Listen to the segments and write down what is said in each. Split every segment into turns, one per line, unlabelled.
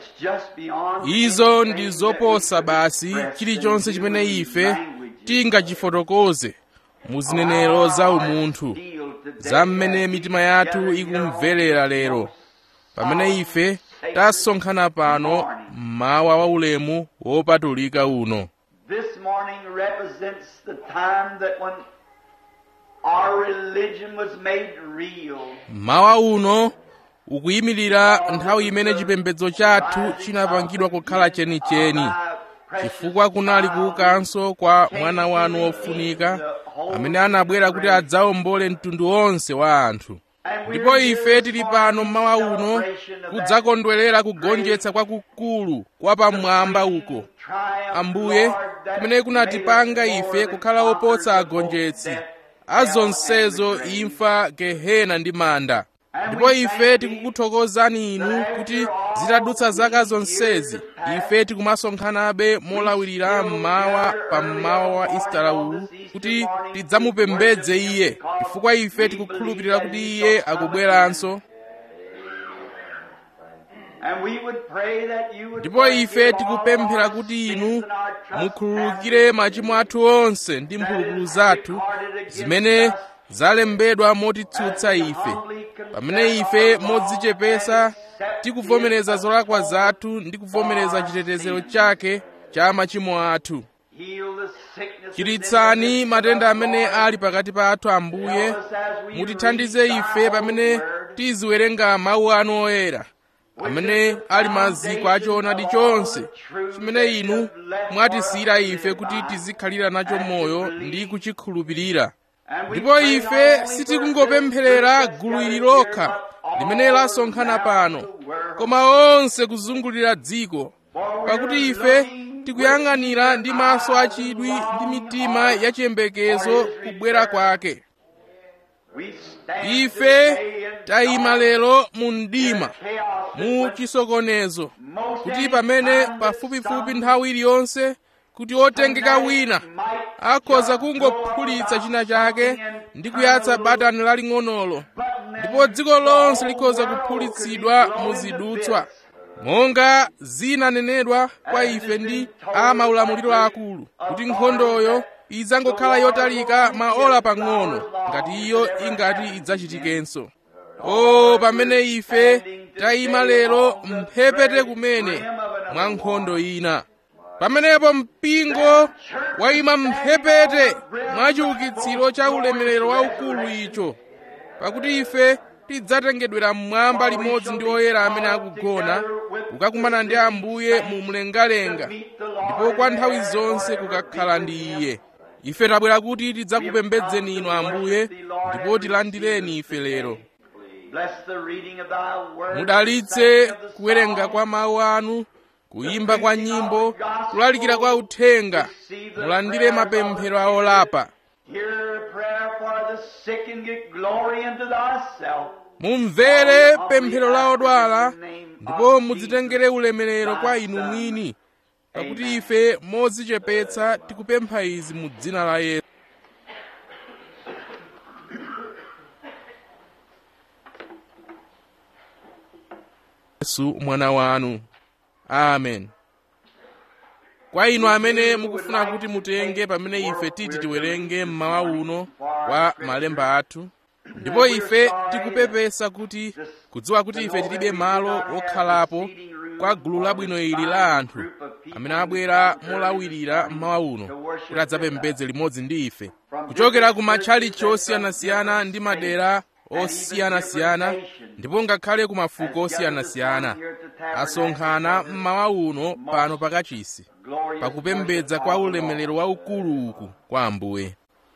it's just beyond
izo
anything
ndi
that
zoposa
we could
basi
express
chilichonse
in
chimene
human
ife
languages.
tingachifotokoze mu zinenero za umunthu za mmene mitima yathu ikumverera lero pamene ife tasonkhana pano mmawa waulemu wopatulika uno
This morning represents the time that when our religion was made real.
mmawa uno ukuyimirira nthawi imene chipembedzo chathu chinapangidwa kukhala chenicheni chifukwa kunali kuukanso kwa mwana wanu wofunika amene anabwera kuti adzawombole mtundu wonse wa anthu ndipo ife tili pano mmawa uno kudzakondwerera kugonjetsa kwakukulu kwa pamwamba uko ambuye kumene kunatipanga ife kukhala opotsa agonjetsi azonsezo imfa gehena ndi manda ndipo ife tikukuthokozani inu kuti zitadutsa zaka zonsezi ife tikumasonkhanabe molawirira mmawa pa mmawa wa istara uwu kuti tidzamupembedze iye chifukwa ife tikukhulupirira kuti iye akubweranso
And we would pray that you would
ndipo ife tikupemphera kuti inu mukhululukire machimo athu onse ndi mphulupulu zathu zimene zalembedwa motitsutsa ife pamene ife modzichepesa tikuvomereza zolakwa zathu ndi kuvomereza chitetezero chake cha machimo athu chiritsani matenda amene ali pakati pathu ambuye mutithandize ife pamene tiziwerenga mawu anu oyera amene ali maziko achoonadi chonse chimene inu mwatisiyira ife kuti tizikhalira nacho moyo ndi kuchikhulupirira ndipo ife sitikungopempherera gulu ili lokha limene lasonkhana pano koma onse kuzungulira dziko pakuti ife tikuyang'anira ndi maso achidwi ndi mitima yachiyembekezo kubwera kwake ife tayima lero mu mdima mu chisokonezo kuti pamene pafupifupi nthawi iliyonse kuti otengeka wina akhoza kungophulitsa china chake ndi kuyatsa batani laling'onolo ndipo dziko lonse likhoza kuphulitsidwa muzidutswa monga zinanenedwa kwa ife ndi a maulamuliro akulu kuti nkhondoyo idzangokhala yotalika maola pang'ono ngati iyo ingati idzachitikenso o pamene ife tayima lero mphepete kumene mwa nkhondo ina pamenepo mpingo wayima mphepete mwa chiukitsiro cha ulemerero waukulu icho pakuti ife tidzatengedwera mmwamba limodzi ndi oyera amene akugona kukakumana ndi ambuye mu mlengalenga ndipo kwa nthawi zonse kukakhala ndi iye ife tabwera kuti tidzakupembedzeni inu ambuye ndipo tilandireni ife lero mudalitse kuwerenga kwa mawu anu kuyimba kwa nyimbo kulalikira kwa uthenga mulandire mapemphero a olapa mumvere pemphero la odwala ndipo mudzitengere ulemerero kwa inu mwini pakuti ife modzichepetsa tikupempha izi mu dzina la yesu yesu mwana wanu amen kwa inu amene mukufuna kuti mutenge pamene ife titi tiwerenge mmawa uno wa malemba athu ndipo ife tikupepesa kuti kudziwa kuti ife tilibe malo okhalapo kwa gulu labwino ili la anthu amene abwera molawirira mmawa uno kuti adzapembedze limodzi ndi ife kuchokera ku matchalichi osiyanasiyana ndi madera osiyanasiyana ndipo ngakhale ku mafuko osiyanasiyana asonkhana mmawa uno pano pakachisi pakupembedza kwa ulemerero waukulu uku kwa ambuye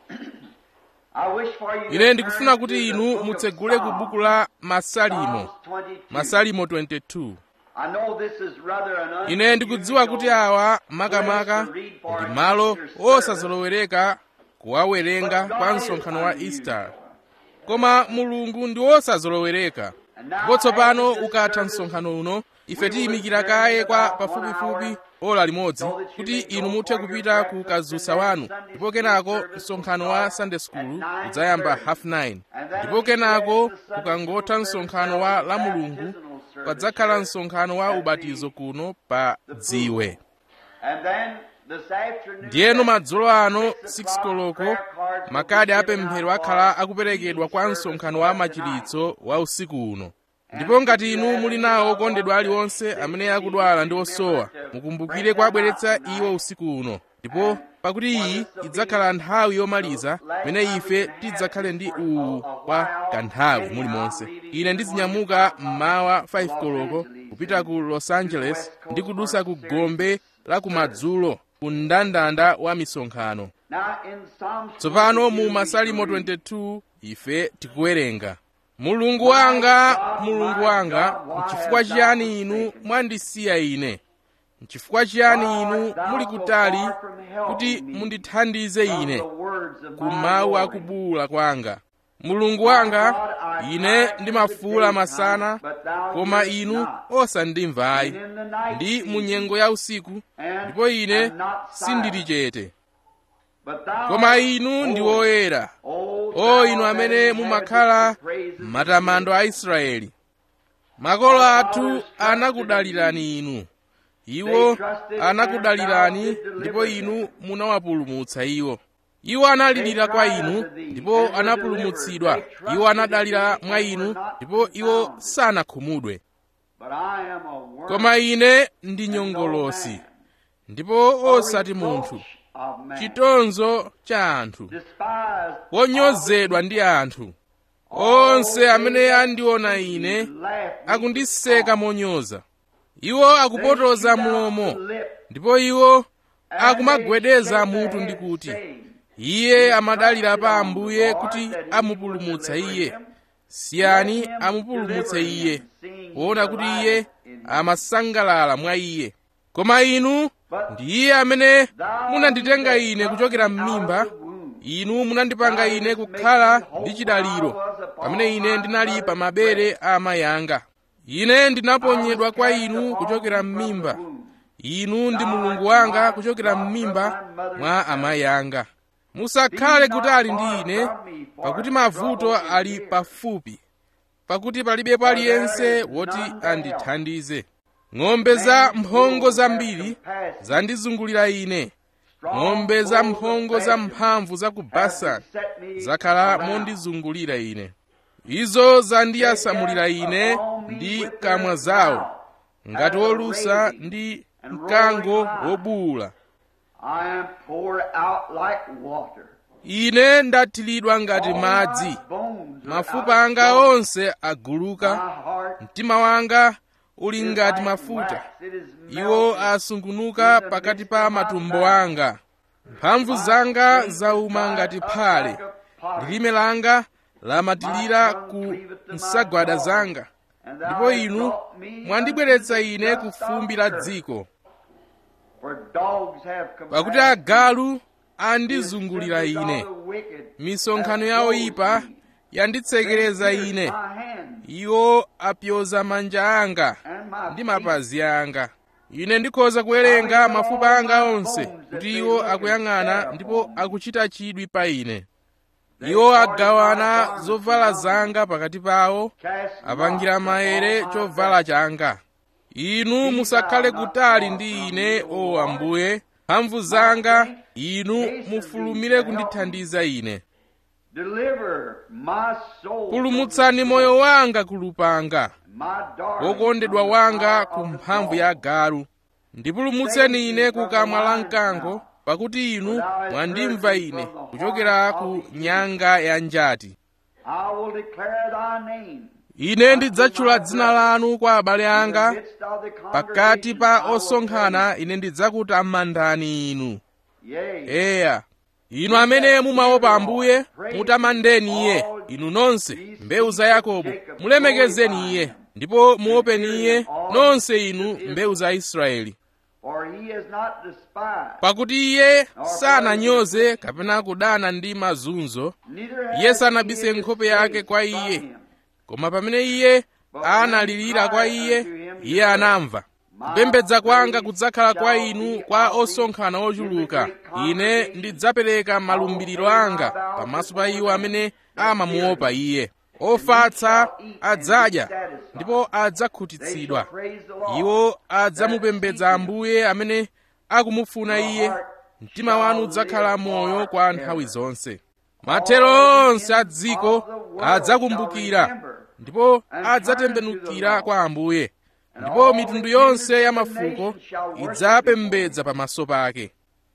ine ndikufuna kuti inu mutsegule ku buku la masalimo masalimo 22 ine ndikudziwa kuti awa makamaka ndi malo osazolowereka kuwawerenga kwa msonkhano wa easter koma mulungu ndi wosazolowereka ndipo tsopano ukatha msonkhano uno ife tiyimikira kaye kwa pafupifupi ola limodzi kuti inu muthe kupita ku kadzutsa wanu ndipo kenako msonkhano wa sunday school udzayamba half 9 ndipo kenako kukangotha msonkhano wa la mulungu padzakhala msonkhano wa ubatizo kuno pa dziwe ndiyeno madzulo ano 6 koloko makadi apemphero akhala akuperekedwa kwa msonkhano wa machiritso wa usiku uno ndipo ngati inu muli nawo okondedwa aliwonse amene akudwala ndi osowa mukumbukire kuabweretsa iwo usiku uno ndipo pakuti iyi idzakhala nthawi yomaliza pamene ife tidzakhale ndi uwu kwa kanthawi mulimonse ine ndizinyamuka mmawa 5 koloko kupita ku los angeles ndi kudusa ku gombe la kumadzulo ku mndandanda wa misonkhano tsopano mu masalimo 22 ife tikuwerenga mulungu wanga mulungu wanga nchifukwa chiyani inu mwandisiya ine nchifukwa chiyani inu muli kutali kuti mundithandize ine ku mawu akubuwula kwanga mulungu wanga ine ndimafuwula masana koma inu osandimvayi ndi mu nyengo ya usiku ndipo ine sindili chete koma inu ndi woyera o inu amene mumakhala matamando a israeli makolo athu anakudalirani inu iwo anakudalirani ndipo inu munawapulumutsa iwo iwo analirira kwa inu ndipo anapulumutsidwa iwo anadalira mwa inu ndipo iwo sanakhumudwe koma ine ndi nyongolosi ndipo osati munthu chitonzo cha anthu wonyozedwa ndi anthu onse amene andiona ine akundiseka monyoza iwo akupotoza mlomo ndipo iwo akumagwedeza mutu ndi kuti iye amadalira pa ambuye kuti amupulumutsa iye siyani amupulumutse iye kuona kuti iye amasangalala mwa iye koma inu ndi iye amene munanditenga ine kuchokera m'mimba inu munandipanga ine kukhala ndi chidaliro pamene ine ndinali pa mabere a amayi anga ine ndinaponyedwa kwa inu kuchokera m'mimba inu ndi mulungu wanga kuchokera m'mimba mwa amayi anga musakhale kutali ndi ine pakuti mavuto ali pafupi pakuti palibepo aliyense woti andithandize ng'ombe za mphongo zambiri zandizungulira ine ng'ombe za mphongo za mphamvu za ku basani zakhala mondizungulira ine izo zandiyasamulira ine ndi kamwa zawo ngati wolusa ndi mkango wobuwula ine ndathiridwa ngati madzi mafupa anga onse aguluka mtima wanga uli ngati mafuta iwo asungunuka pakati pa matumbo anga mphamvu zanga zauma ngati phale lilime langa lamatilira ku nsagwada zanga ndipo inu mwandibweretsa ine ku fumbi la dziko pakuti agalu andizungulira ine misonkhano ya oyipa yanditsekereza ine iwo apyoza manja anga ndi mapazi anga ine ndikhoza kuwerenga mafupa anga onse kuti iwo akuyang'ana ndipo akuchita chidwi pa ine iwo agawana zovala zanga pakati pawo apangira maere chovala changa inu musakhale kutali ndi ine o ambuye mphamvu zanga inu mufulumire kundithandiza ine pulumutsani moyo wanga ku lupanga wokondedwa wanga ku mphamvu ya galu ndipulumutseni ine ku kamwa la mkango pakuti inu mwandimva ine kuchokera ku nyanga ya njati ine ndidzatchula dzina lanu kwa abale anga pakati pa osonkhana ine ndidzakutamandani inu eya inu amene mumaopa ambuye mutamandeni iye inu nonse mbewu za yakobo mulemekezeni iye ndipo muopeni iye nonse inu mbewu za israeli pakuti iye sananyoze kapena kudana ndi mazunzo iye sanabise nkhope yake kwa iye koma pamene iye analirira kwa iye iye anamva kupembedza kwanga kudzakhala kwa inu kwa osonkhana ochuluka ine ndidzapereka malumbiriro anga pamaso pa iwo amene amamuopa iye ofatsa adzadya ndipo adzakhutitsidwa iwo adzamupembedza ambuye amene akumufuna iye mtima wanu udzakhala moyo kwa nthawi zonse mathero onse a dziko adzakumbukira ndipo adzatembenukira kwa ambuye ndipo mitundu yonse ya mafuko idzapembedza pamaso pake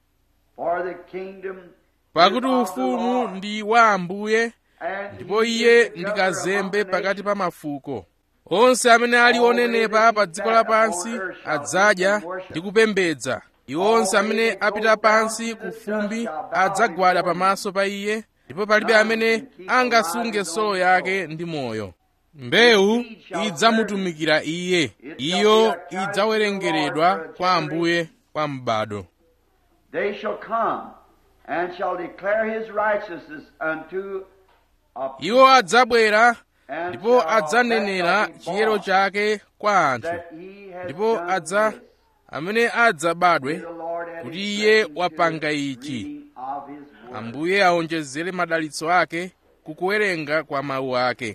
pakuti ufumu ndi wa ambuye ndipo iye ndi kazembe pakati pa mafuko onse amene ali onenepa pa dziko lapansi adzadya ndi kupembedza iwo onse amene apita pansi ku fumbi adzagwada pamaso pa iye ndipo palibe amene angasunge solo yake ndi moyo mbewu idzamutumikira iye iyo idzawerengeredwa kwa ambuye kwa m'bado
They shall come and shall declare his righteousness unto a
iwo adzabwera
and
ndipo
shall
adzanenera
that
chiyero chake kwa anthu
that he has
ndipo
done
adza
this.
amene adzabadwe
The Lord add
kuti
his
iye
blessing to
wapanga
the
ichi.
reading of his word.
ambuye aonjezere madalitso ake kukuwerenga kwa mawu ake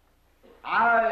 I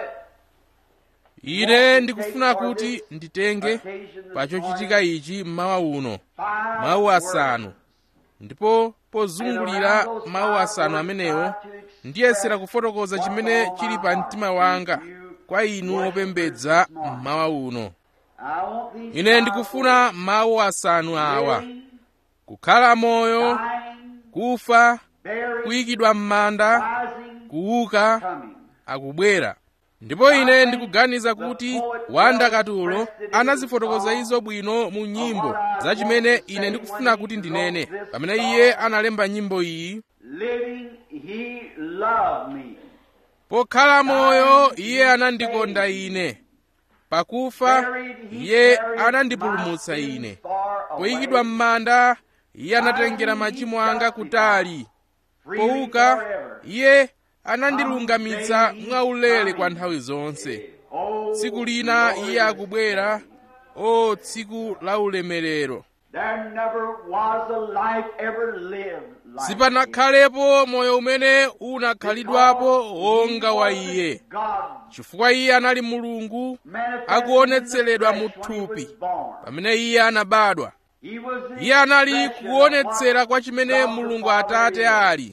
ine ndikufuna kuti nditenge pachochitika ichi mmawa uno
five
mawu asanu
words.
ndipo pozungulira mawu asanu amenewo ndiyesera kufotokoza chimene chili pa mtima wanga kwa inu opembedza mmawa uno
I want these
ine
five
ndikufuna mawu asanu awa
living,
kukhala moyo
dying,
kufa
buried,
kuyikidwa m'manda
rising,
kuuka
coming.
akubwera ndipo ine ndikuganiza kuti wanda katulo anazifotokoza izo bwino mu nyimbo za chimene ine ndikufuna kuti ndinene pamene iye analemba nyimbo iyi
Living, he loved me.
pokhala moyo iye anandikonda ine pakufa
Buried, he
iye
carried
anandipulumutsa
my sins
ine
far away.
poyikidwa m'manda iye anatengera machimo anga kutali
Freely
pouka
forever.
iye anandilungamitsa mwaulere kwa nthawi zonse
Oh,
tsiku lina iye
glorious
akubwera o tsiku la ulemerero
There never was a life ever lived like
sipanakhalepo moyo umene unakhalidwapo wonga wa iye
God
chifukwa iye anali mulungu
manifested
akuonetseredwa
in
mu
the flesh when he
thupi
was born.
pamene iye anabadwa
He was the
iye anali
expression of
kuonetsera
what
kwa chimene
God the
mulungu
Father
atate
is.
ali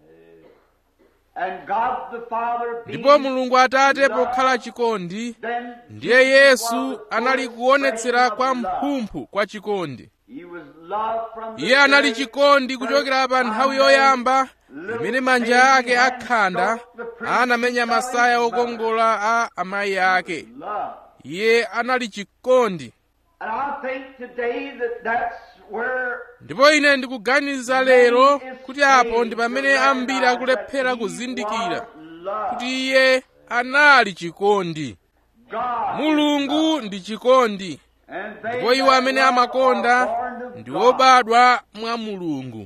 And God the Father being
ndipo mulungu atate
love,
pokhala chikondi
then
ndiye
Jesus
yesu
was the
anali
full
kuonetsera
expression
kwa
of love.
mphumphu kwa chikondi
He was love from the
iye anali
very
chikondi
first
kuchokera pa nthawi
time
yoyamba
little
imene manja
baby
ake
hand
akhanda
stroked the princess
anamenya
of
masaya
his mother.
okongola a amayi ake
Love.
iye anali chikondi
And I think today that that's where
ndipo ine ndikuganiza lero kuti apo ndi pamene ambiri akulephera kuzindikira kuti iye anali chikondi mulungu ndi chikondi ndipo iwo amene amakonda ndi obadwa mwa mulungu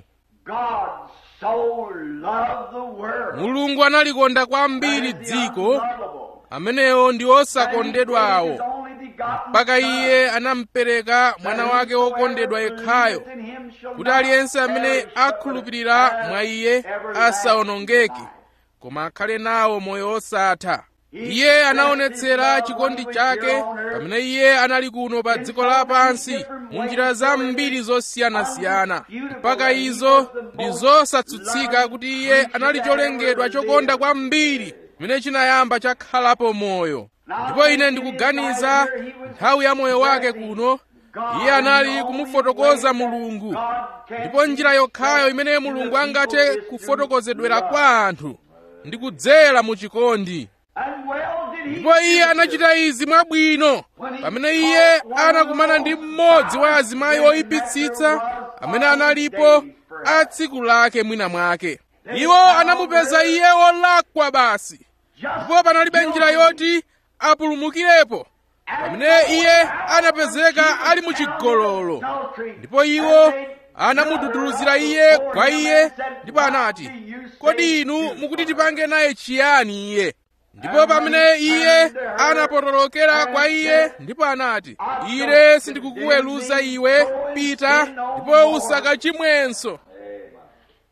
mulungu analikonda kwambiri dziko amenewo ndi osakondedwawo mpaka iye anampereka mwana wake wokondedwa yekhayo kuti aliyense amene akhulupirira mwa iye asawonongeke koma akhale nawo moyo osatha iye anaonetsera chikondi chake pamene iye anali kuno pa dziko lapansi mu njira zambiri zosiyanasiyana mpaka izo ndi zosatsutsika kuti iye anali cholengedwa chokonda kwambiri chimene chinayamba chakhalapo moyo ndipo ine ndikuganiza nthawi ya moyo wake kuno iye anali kumufotokoza mulungu ndipo njira yokhayo imene mulungu angathe kufotokozedwera kwa anthu ndi kudzera mu chikondi ndipo iye anachita izi mwabwino pamene iye anakumana ndi mmodzi wa azimayi oyipitsitsa amene analipo a tsiku lake mwina mwake iwo anamupeza iye wolakwa basi ndipo panalibe njira yoti apulumukirepo pamene iye anapezeka ali muchigololo ndipo iwo anamududuluzira iye kwa iye ndipo anati kodi inu mukuti tipange naye chiyani iye ndipo pamene iye anapotolokera kwa iye ndipo anati ine sindikukuweruza iwe pita ndipo usakachimwenso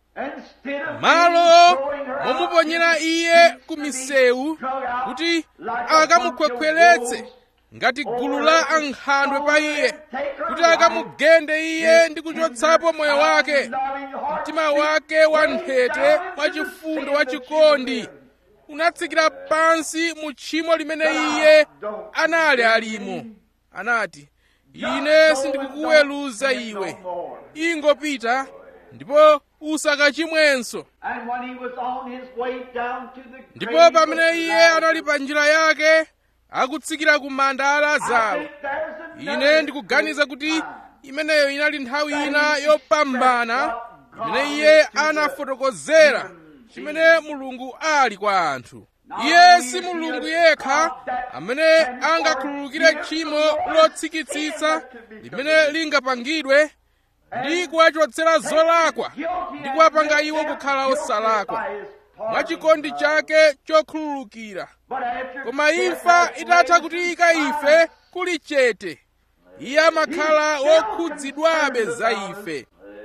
Instead of
malo
throwing her out
momuponyera
in the
iye
streets
ku
to be
misewu
drug out
kuti
like a bunch of
akamukhwekhweretse
wolves,
ngati gulu la ankhandwe pa iye kuti akamugende iye ndi kuchotsapo moyo wake mtima wake wa nthete wachifundo wachikondi unatsikira pansi mu tchimo limene iye anali alimo anati ine sindikukuweruza iwe ingopita ndipo usakachimwenso
And when he was on his way down to the
ndipo
grave
pamene
of
iye
Lazarus,
anali pa njira yake akutsikira ku manda a
I
lazaro
think there's
ine
another
ndikuganiza kuti
time
imeneyo inali nthawi ina yopambana imene iye anafotokozera chimene mulungu ali kwa anthu iye si mulungu yekha amene angakhululukire tchimo lotsikitsitsa limene lingapangidwe ndi kuwachotsera zolakwa ndi kuwapanga iwo kukhala osalakwa mwachikondi chake chokhululukira koma imfa itatha kutiyika ife kuli chete iye amakhala wokhudzidwabe za ife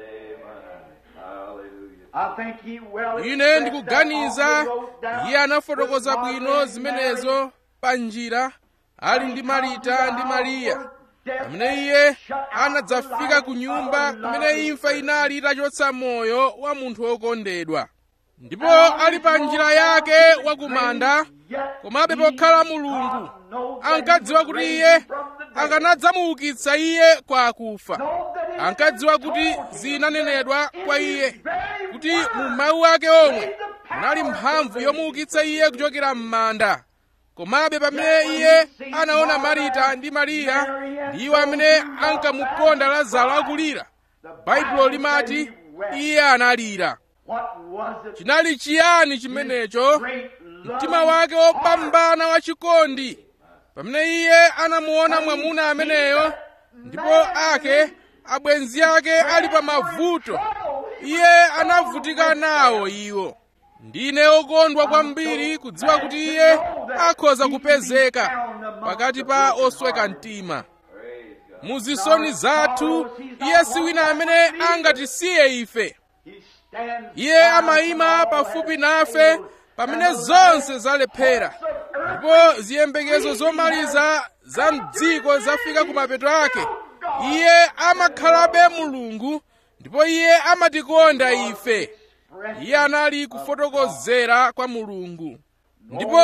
ine ndikuganiza iye anafotokoza bwino zimenezo pa njira ali ndi marita ndi mariya pamene iye anadzafika ku nyumba kumene imfa inali itachotsa moyo wa munthu wokondedwa ndipo ali pa njira yake wakumanda komabe pokhala mulungu ankadziwa kuti iye akanadzamuukitsa iye kwa akufa ankadziwa kuti zinanenedwa kwa iye kuti mu mawu ake omwe munali mphamvu yomuukitsa iye kuchokera m'manda komabe pamene iye anaona marita ndi mariya ndi iwo amene ankamukonda lazaro akulira baibulo limati iye analira chinali chiyani chimenecho mtima wake wopambana wachikondi pamene iye anamuona mwamuna ameneyo ndipo ake abwenzi ake ali pa mavuto iye anavutika nawo iwo ndine okondwa kwambiri kudziwa kuti iye akhoza kupezeka pakati pa osweka mtima muzisoni zathu iye si wina amene angatisiye ife iye amayima pafupi nafe pamene zonse zalephera ndipo ziyembekezo zomaliza za mdziko zafika ku mapeto ake iye amakhalabe mulungu ndipo iye amatikonda ife iye anali kufotokozera kwa mulungu ndipo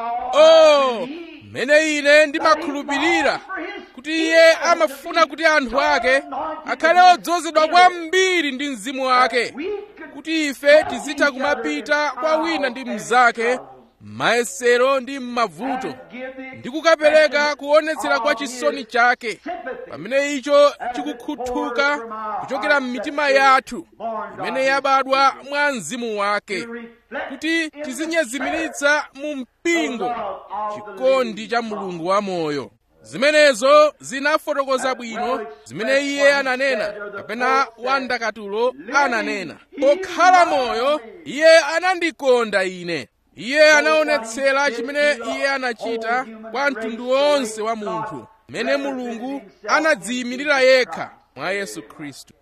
oh mmene ine ndimakhulupirira kuti iye amafuna kuti anthu ake akhale odzozedwa kwambiri ndi mzimu wake kuti ife tizitha kumapita kwa wina ndi mnzake m'mayesero ndi m'mavuto ndi kukapereka kuonetsera kwa chisoni chake pamene icho chikukhuthuka kuchokera m'mitima yathu imene yabadwa mwa mzimu wake kuti tizinyezimiritsa mu mpingo chikondi cha mulungu wamoyo zimenezo zinafotokoza bwino zimene iye ananena kapena wandakatulo ananena pokhala moyo iye anandikonda ine iye anaonetsera chimene iye anachita kwa mtundu wonse wa munthu mmene mulungu anadziyimirira yekha mwa yesu khristu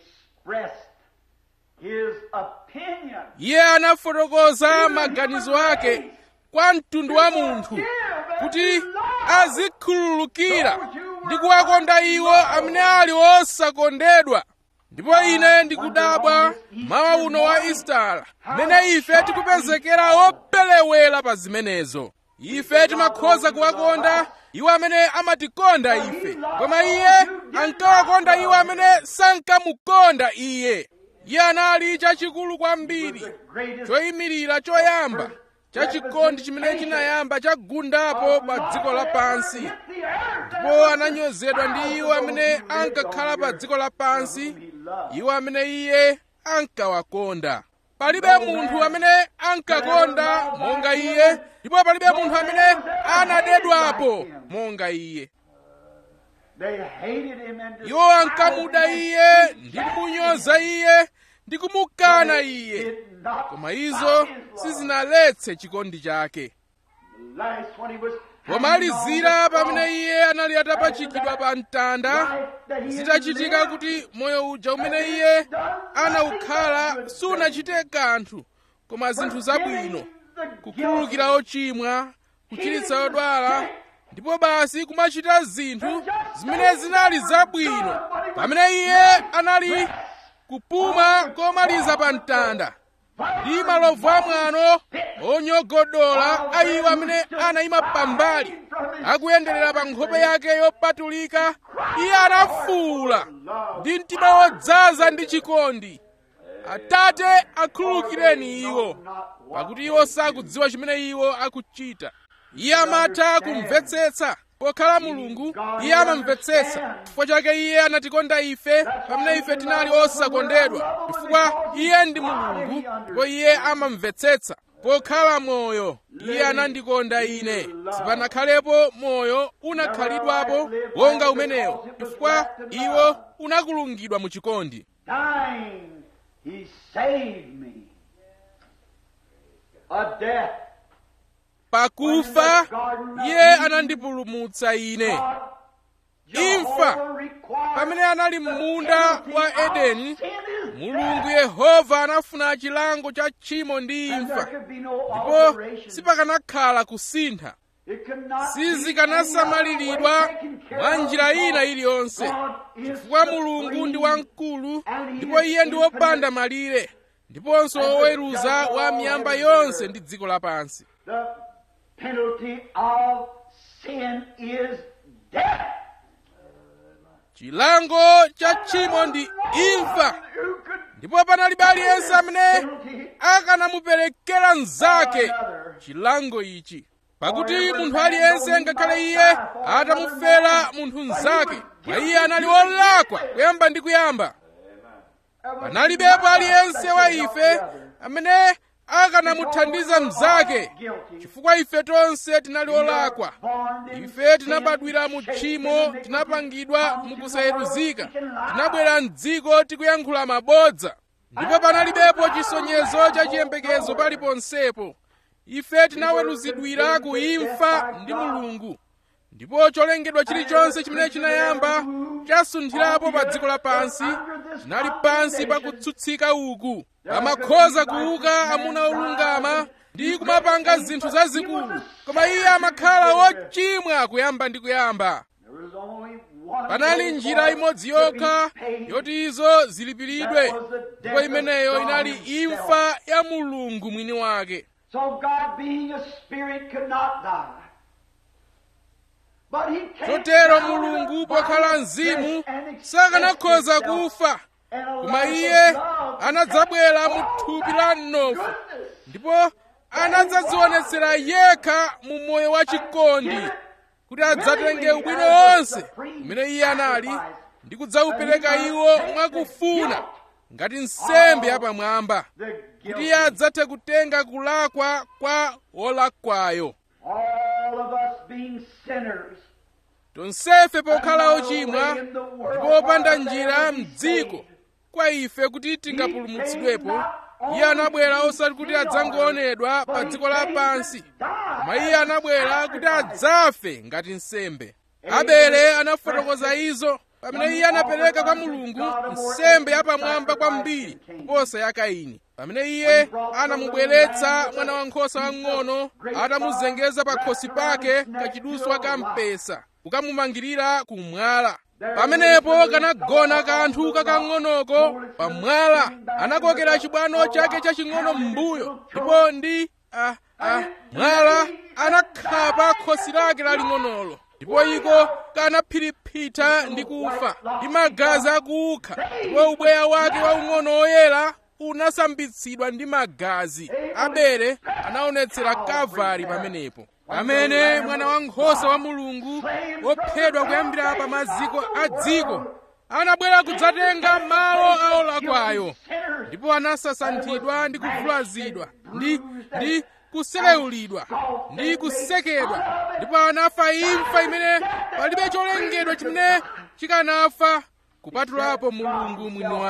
iye anafotokoza maganizo ake kwa mtundu wa munthu kuti azikhululukira ndi kuwakonda iwo amene ali osakondedwa ndipo ine ndikudabwa mawa uno wa istala mmene ife tikupezekera opelewera pa zimenezo ife timakhoza kuwakonda iwo amene amatikonda ife koma iye ankawakonda iwo amene sankamukonda iye iye anali chachikulu kwambiri choyimirira choyamba chachikondi chimene chinayamba chagundapo pa dziko lapansi ndipo ananyozedwa ndi iwo amene ankakhala pa dziko lapansi iwo amene iye ankawakonda palibe munthu amene ankakonda monga iye ndipo palibe munthu amene anadedwapo monga iye iwo ankamuda iye ndi kumunyoza iye ndi kumukana iye koma izo sizinaletse chikondi chake pomalizira pamene iye anali atapachikidwa pa mtanda zitachitika kuti moyo uja umene iye anawukhala sunachite kanthu koma zinthu zabwino kukhululukira ochimwa kuchiritsa odwala ndipo basi kumachita zinthu zimene zinali zabwino pamene iye anali kupuma komaliza pa mtanda ndi malovu amwano onyogodola a iwo amene anayima pambali akuyenderera pa nkhope yake yopatulika iye anafuwula ndi mtima wodzaza ndi chikondi atate akhululukireni iwo pakuti iwo sakudziwa chimene iwo akuchita iye amatha kumvetsetsa pokhala mulungu iye amamvetsetsa chifukwa chake iye anatikonda ife pamene ife tinali osakondedwa chifukwa iye ndi mulungu ndipo iye amamvetsetsa pokhala moyo iye anandikonda ine sipanakhalepo moyo unakhalidwapo wonga umenewo chifukwa iwo unakulungidwa mu chikondi
Dying, he saved me. A death.
pakufa iye anandipulumutsa ine imfa pamene anali m'munda wa edeni mulungu yehova anafuna chilango cha tchimo ndi imfa ndipo sipakanakhala kusintha sizikanasamalilidwa mwa njira ina iliyonse chifukwa mulungu ndi wamkulu ndipo iye ndi wopanda malire ndiponso woweruza wa miyamba yonse ndi dziko lapansi
The penalty of sin is death.
chilango cha tchimo ndi imfa
Who could
ndipo panalibe aliyense amene akanamuperekera mnzake chilango ichi pakuti munthu aliyense ngakhale iye atamufera munthu mnzake mwa iye anali wolakwa kuyamba ndi kuyamba panalibepo aliyense wa ife amene akanamuthandiza mnzake chifukwa ife tonse tinali olakwa ife tinabadwira mu tchimo tinapangidwa mukusayeruzika tinabwera mdziko tikuyankhula mabodza ndipo panalibepo chisonyezo cha chiyembekezo paliponsepo ife tinaweruzidwira ku imfa ndi mulungu ndipo cholengedwa chilichonse chimene chinayamba chasunthirapo pa dziko lapansi chinali pansi pa kutsutsika uku amakhoza kuuka amuna olungama ndi kumapanga zinthu zazikulu koma iye amakhala wochimwa kuyamba ndi kuyamba
There was only one
panali
way
njira
for
imodzi
it to be
yokha
paid.
yoti izo zilipiridwe ndipo imeneyo inali imfa ya mulungu mwini wake
So God being a spirit could not die. But he came
chotero
down in
mulungu
a
pokhala
body of
mzimu
flesh and
sakanakhoza
expressed
kufa
and a
koma
life
iye
of love
anadzabwera mu thupi la mnofu
goodness.
ndipo anadzadzionetsera yekha mu moyo wa chikondi kuti adzatenge ubwino wonse umene iye anali ndi kudzawupereka iwo mwakufuna ngati nsembe yapamwamba
The
kuti iye adzathe kutenga kulakwa kwa wolakwayo
all of us being sinners
tonsefe pokhala ochimwa ndipo opanda njira mdziko kwa ife kuti tingapulumutsidwepo iye anabwera osati kuti adzangoonedwa pa dziko lapansi koma iye anabwera kuti adzafe ngati nsembe abele anafotokoza izo pamene iye anapereka kwa mulungu nsembe yapamwamba kwambiri kuposa ya kaini pamene iye anamubweretsa mwana wankhosa wang'ono atamuzengeza pa khosi pake kachiduswa ka mpesa kukamumangirira kumwala pamenepo kanagona kanthu kakang'onoko pamwala anakokera chibwano chake chaching'ono m'mbuyo ndipo ndi ah, ah, mwala anakhapa khosi lake laling'onolo ndipo iko kanaphiriphita ndi kufa ndi magazi akukha ndipo ubweya wake waung'ono oyera unasambitsidwa ndi magazi abele anaonetsera kalvari pamenepo pamene mwana wankhosa wa mulungu wophedwa kuyambira pa maziko a dziko anabwera kudzatenga malo a olakwayo ndipo anasasanthidwa ndi kuvulazidwa ndi ndi kuselewulidwa ndi kusekedwa ndipo anafa imfa imene palibe cholengedwa chimene chikanafa kupatulapo mulungu mwini wake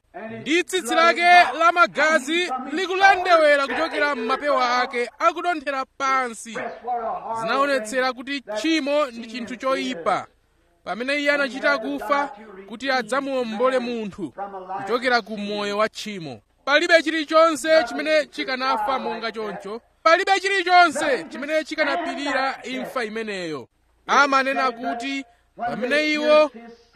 ndi tsitsi lake la magazi likulendewera kuchokera m'mapewa ake akudonthera pansi zinaonetsera kuti tchimo ndi chinthu choyipa pamene iye anachita kufa kuti adzamuombole munthu kuchokera ku moyo wa tchimo palibe chilichonse chimene chikanafa monga choncho palibe chilichonse chimene chikanapirira imfa imeneyo amanena kuti pamene iwo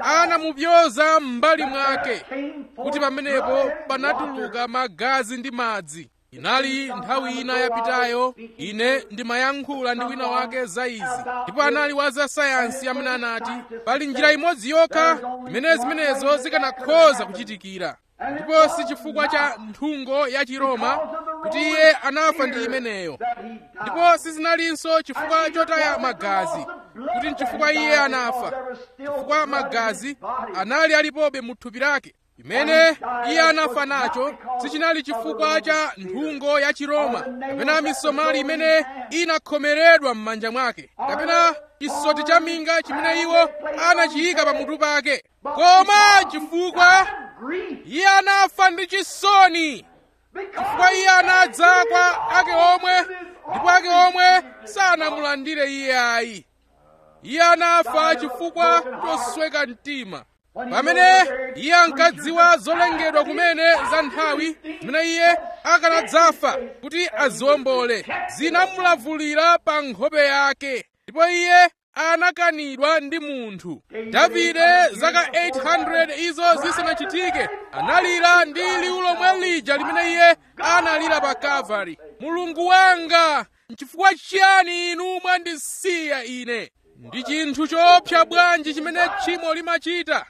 anamupyoza m'mbali mwake kuti pamenepo panatuluka magazi ndi madzi inali nthawi ina yapitayo ine ndimayankhula ndi wina wake za izi ndipo anali wa za sayansi amene anati pali njira imodzi yokha imene zimenezo zikanakhoza kuchitikira ndipo si chifukwa cha nthungo ya chiroma kuti iye anafa ndi imeneyo ndipo sizinalinso chifukwa chotaya magazi kuti nchifukwa iye anafa chifukwa magazi anali alipobe mu thupi lake imene iye anafa nacho sichinali chifukwa cha nthungo ya chiroma kapena misomali imene inakhomeredwa m'manja mwake kapena chisoti cha minga chimene iwo anachiyika pamutu pake koma chifukwa iye anafa ndi chisoni chifukwa iye anadza kwa ake omwe ndipo ake omwe sanamulandire iye ayi iye anafa chifukwa chosweka mtima pamene iye ankadziwa zolengedwa kumene za nthawi zimene iye akanadzafa kuti aziwombole zinamulavulira pa nkhope yake ndipo iye anakanidwa ndi munthu davide zaka 800 izo zisanachitike analira ndi liwu lomwe lija limene iye analira pa kalvari mulungu wanga nchifukwa chiyani inu mwandisiya ine ndi chinthu choopsa bwanji chimene tchimo limachita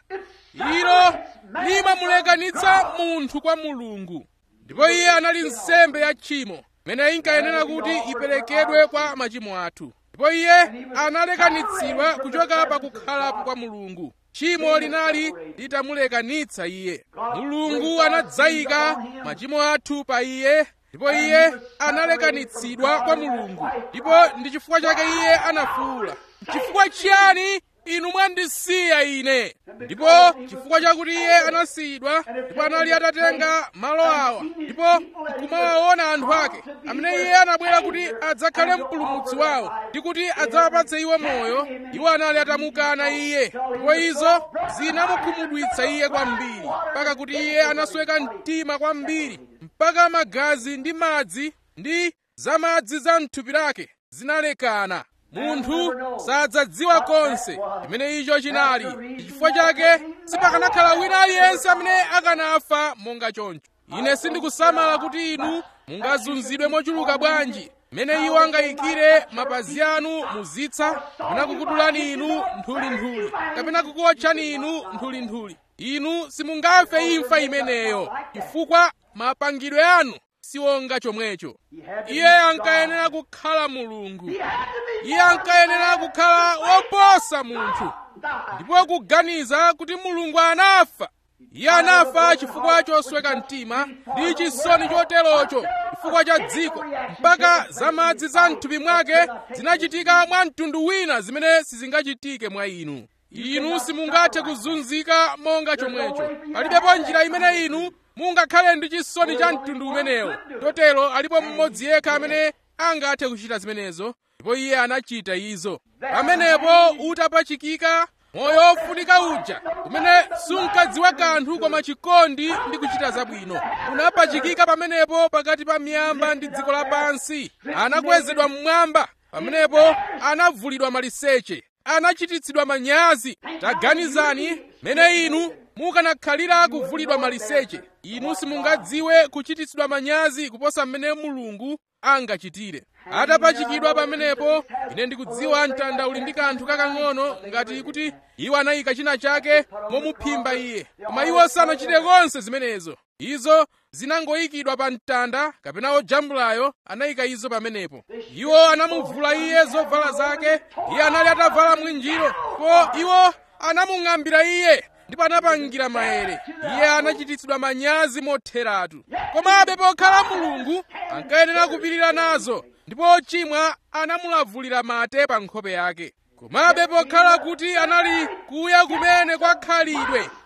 ilo limamulekanitsa munthu kwa mulungu ndipo iye anali nsembe ya tchimo imene inkayenera kuti iperekedwe kwa machimo athu ndipo iye analekanitsidwa kuchoka pa kukhalapo kwa mulungu tchimo linali litamulekanitsa iye mulungu anadzayika machimo athu pa iye ndipo iye analekanitsidwa kwa mulungu ndipo ndi chifukwa chake iye anafuwula chifukwa chiyani inu mwandisiya ine ndipo chifukwa chakuti iye anasiyidwa ndipo anali atatenga malo awa ndipo nkumawaona anthu ake amene iye anabwera kuti adzakhale mpulumutsi wawo ndi kuti adzawapatse iwo moyo iwo anali atamukana iye ndipo izo zinamukhumudwitsa iye kwambiri mpaka kuti iye anasweka mtima kwambiri mpaka magazi ndi madzi ndi zamadzi za mthupi lake zinalekana munthu sadzadziwa konse chimene icho chinali chifukwa chake sipakanakhala wina aliyense amene akanafa monga choncho ine sindikusamala kuti inu mungazunzidwe mochuluka bwanji mmene iwo angayikire mapazi anu muzitsa kapena kukudulani inu nthulinthuli kapena kukuotchani inu nthulinthuli inu simungafe imfa imeneyo chifukwa mapangidwe anu siwonga chomwecho iye ankayenera kukhala mulungu iye ankayenera kukhala woposa munthu ndipo kuganiza kuti mulungu anafa iye anafa chifukwa chosweka mtima ndi chisoni choterocho chifukwa cha dziko mpaka zamadzi za mthupi mwake zinachitika mwa mtundu wina zimene sizingachitike mwa inu inu simungathe kuzunzika monga chomwecho palibepo njira imene inu mungakhale ndi chisoni cha mtundu umenewo totero alipo mmodzi yekha amene angathe kuchita zimenezo ndipo iye anachita izo pamenepo utapachikika moyo ofunika uja umene sunkadziwa kanthu koma chikondi ndi kuchita zabwino unapachikika pamenepo pakati pa miyamba ndi dziko lapansi anakwezedwa mmwamba pamenepo anavulidwa maliseche anachititsidwa manyazi taganizani mene inu mukanakhalira kuvulidwa maliseche inu simungadziwe kuchititsidwa manyazi kuposa mmene mulungu angachitire atapachikidwa pamenepo ine ndikudziwa mtanda uli ndi kanthu kakang'ono ngati kuti iwo anayika china chake momuphimba iye koma iwo sanachite konse zimenezo izo zinangoyikidwa pa mtanda kapena ojambulayo anayika izo pamenepo iwo anamuvula iye zovala zake iye anali atavala mwinjiro po iwo anamung'ambira iye ndipo anapangira maere iye anachititsidwa manyazi motheratu komabe pokhala mulungu ankayenera kupirira nazo ndipo ochimwa anamulavulira mate pa nkhope yake komabe pokhala kuti anali kuya kumene kwa khalidwe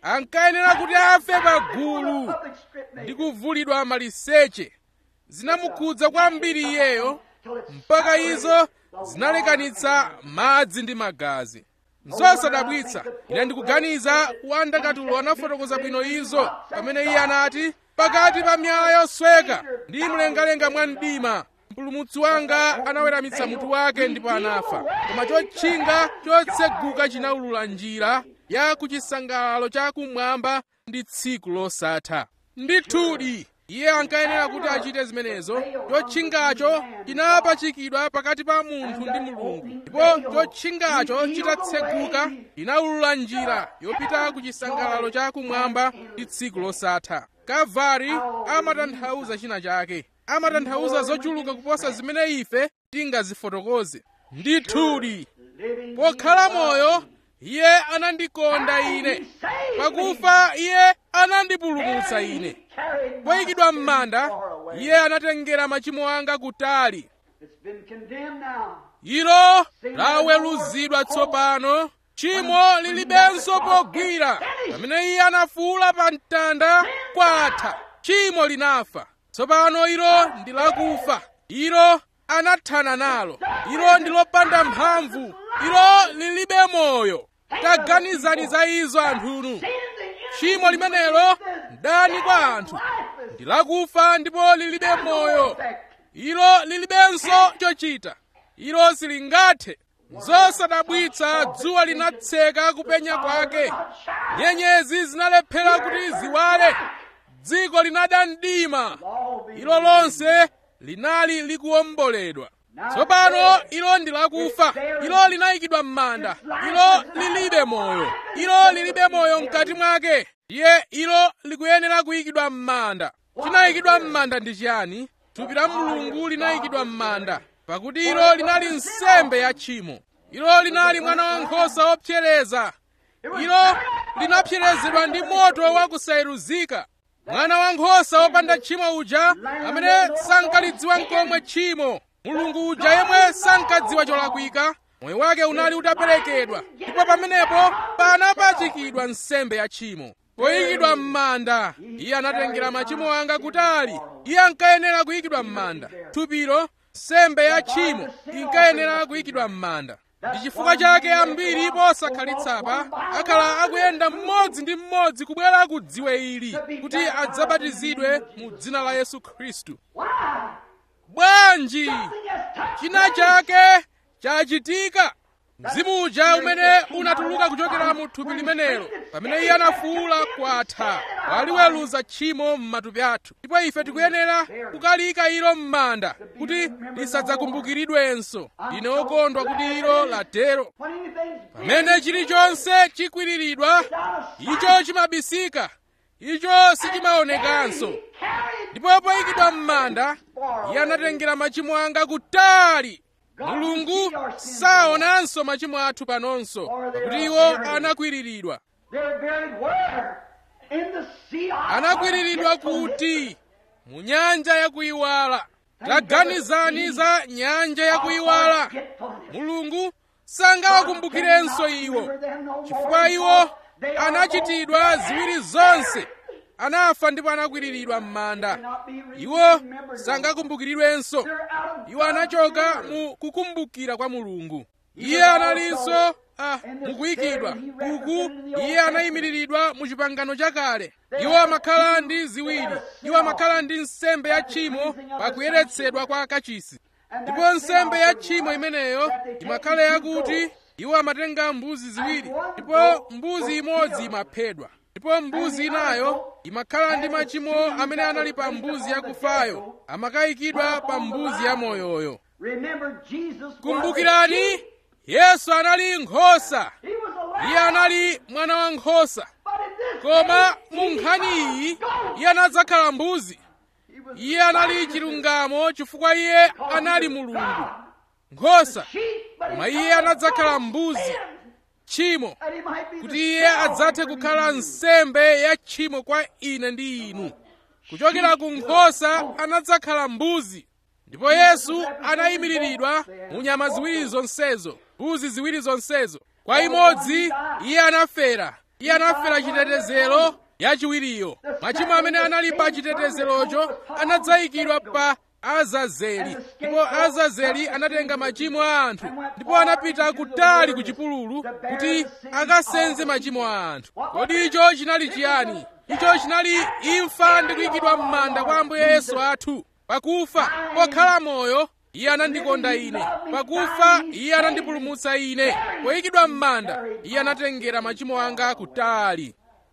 ankayenera kuti afe pa gulu ndi kuvulidwa maliseche zinamukhudza kwambiri iyeyo mpaka izo zinalekanitsa madzi ndi magazi nzosadabwitsa ine ndikuganiza wandakatulo anafotokoza bwino izo pamene iye anati pakati pa miyala yosweka ndi mlengalenga mwa mdima mpulumutsi wanga anaweramitsa mutu wake ndipo anafa koma chotchinga chotseguka chinawulula njira ya kuchisangalalo cha kumwamba ndi tsiku losatha ndithudi iye ankayenera kuti achite zimenezo chotchingacho chinapachikidwa pakati pa munthu ndi mulungu ndipo chotchingacho chitatseguka chinawulula njira yopita ku chisangalalo cha kumwamba ndi tsiku losatha kalvari amatanthauza china chake amatanthauza zochuluka kuposa zimene ife tingazifotokoze ndithudi pokhala moyo iye anandikonda ine pakufa iye anandipulumutsa ine poyikidwa m'manda iye anatengera machimo anga kutali ilo laweruzidwa tsopano tchimo lilibenso pogwira pamene iye anafuula pa mtanda kwatha tchimo linafa tsopano ilo ndi lakufa ilo anathana nalo ilo ndi lopanda mphamvu ilo lilibe moyo taganizani za izo anthunu tchimo limenelo ndani kwa anthu ndi lakufa ndipo lilibe moyo ilo lilibenso chochita ilo silingathe zosadabwitsa dzuwa linatseka kupenya kwake nyenyezi zinalephera kuti ziwale dziko linada mdima ilo lonse linali likuwomboledwa tsopano ilo ndi lakufa ilo linayikidwa m'manda ilo lilibe moyo ilo lilibe moyo mkati mwake ndiye ilo likuyenera kuyikidwa m'manda chinayikidwa m'manda ndi chiyani thupi la mulungu linayikidwa m'manda pakuti ilo linali nsembe ya tchimo ilo linali mwana wankhosa wopsereza ilo linapserezedwa ndi moto wakusayeruzika mwana wankhosa wopanda tchimo uja amene sankalidziwa nkomwe tchimo mulungu uja yemwe sankadziwa cholakwika moyo wake unali utaperekedwa ndipo pamenepo panapachikidwa nsembe ya tchimo poyikidwa m'manda iye anatengera machimo anga kutali iye ankayenera kuyikidwa m'manda thupilo nsembe ya tchimo inkayenera kuyikidwa m'manda ndi chifukwa chake ambiri posakhalitsa akhala akuyenda mmodzi ndi mmodzi kubwera ku dziwe ili kuti adzabatizidwe mu dzina la yesu khristu bwanji china chake chachitika mzimu uja umene unatuluka kuchokera mu thupi limenelo pamene iye anafuwula kwatha waliweruza tchimo m'matupi athu ndipo ife tikuyenera kukalika ilo m'manda kuti lisadzakumbukiridwenso ndine wokondwa kuti ilo latero pamene chilichonse chikwiriridwa icho chimabisika icho sichimaonekanso ndipo poyikidwa m'manda iye anatengera machimo anga kutali mulungu saonanso machimo athu panonso pakuti iwo anakwiriridwa anakwiriridwa kuti mu nyanja yakuyiwala taganizani za nyanja yakuyiwala mulungu sangawakumbukirenso iwo chifukwa iwo anachitidwa ziwiri zonse anafa ndipo anakwiriridwa m'manda iwo sangakumbukiridwenso iwo anachoka mu kukumbukira kwa mulungu iye analinso ah, mukuyikidwa uku iye anayimiriridwa mu chipangano chakale iwo amakhala ndi ziwiri iwo amakhala ndi nsembe ya tchimo pakuyeretsedwa kwa kachisi ndipo nsembe ya tchimo imeneyo imakhala yakuti iwo amatenga mbuzi ziwiri ndipo mbuzi imodzi imaphedwa ndipo mbuzi inayo imakhala ndi machimo amene anali pa mbuzi yakufayo amakayikidwa pa mbuzi yamoyoyo kumbukirani yesu anali nkhosa iye anali mwana wa nkhosa koma mu nkhani iyi iye anadzakhala mbuzi iye anali chilungamo chifukwa iye anali mulungu nkhosa koma iye anadzakhala mbuzi tchimo kuti iye adzathe kukhala nsembe ya tchimo kwa ine ndi inu kuchokera ku nkhosa anadzakhala mbuzi ndipo yesu anayimiriridwa mu nyama ziwiri zonsezo mbuzi ziwiri zonsezo kwa imodzi iye anafera iye anafera chitetezero yachiwiriyo machimo amene anali pa chitetezerocho anadzayikidwa pa azazeli ndipo azazeli anatenga machimo a anthu ndipo anapita kutali ku chipululu kuti akasenze machimo a anthu kodi icho chinali chiyani icho chinali imfa ndi kuyikidwa m'manda kwa ambuye yesu athu pakufa pokhala moyo iye anandikonda ine pakufa iye anandipulumutsa ine poyikidwa m'manda iye anatengera machimo anga kutali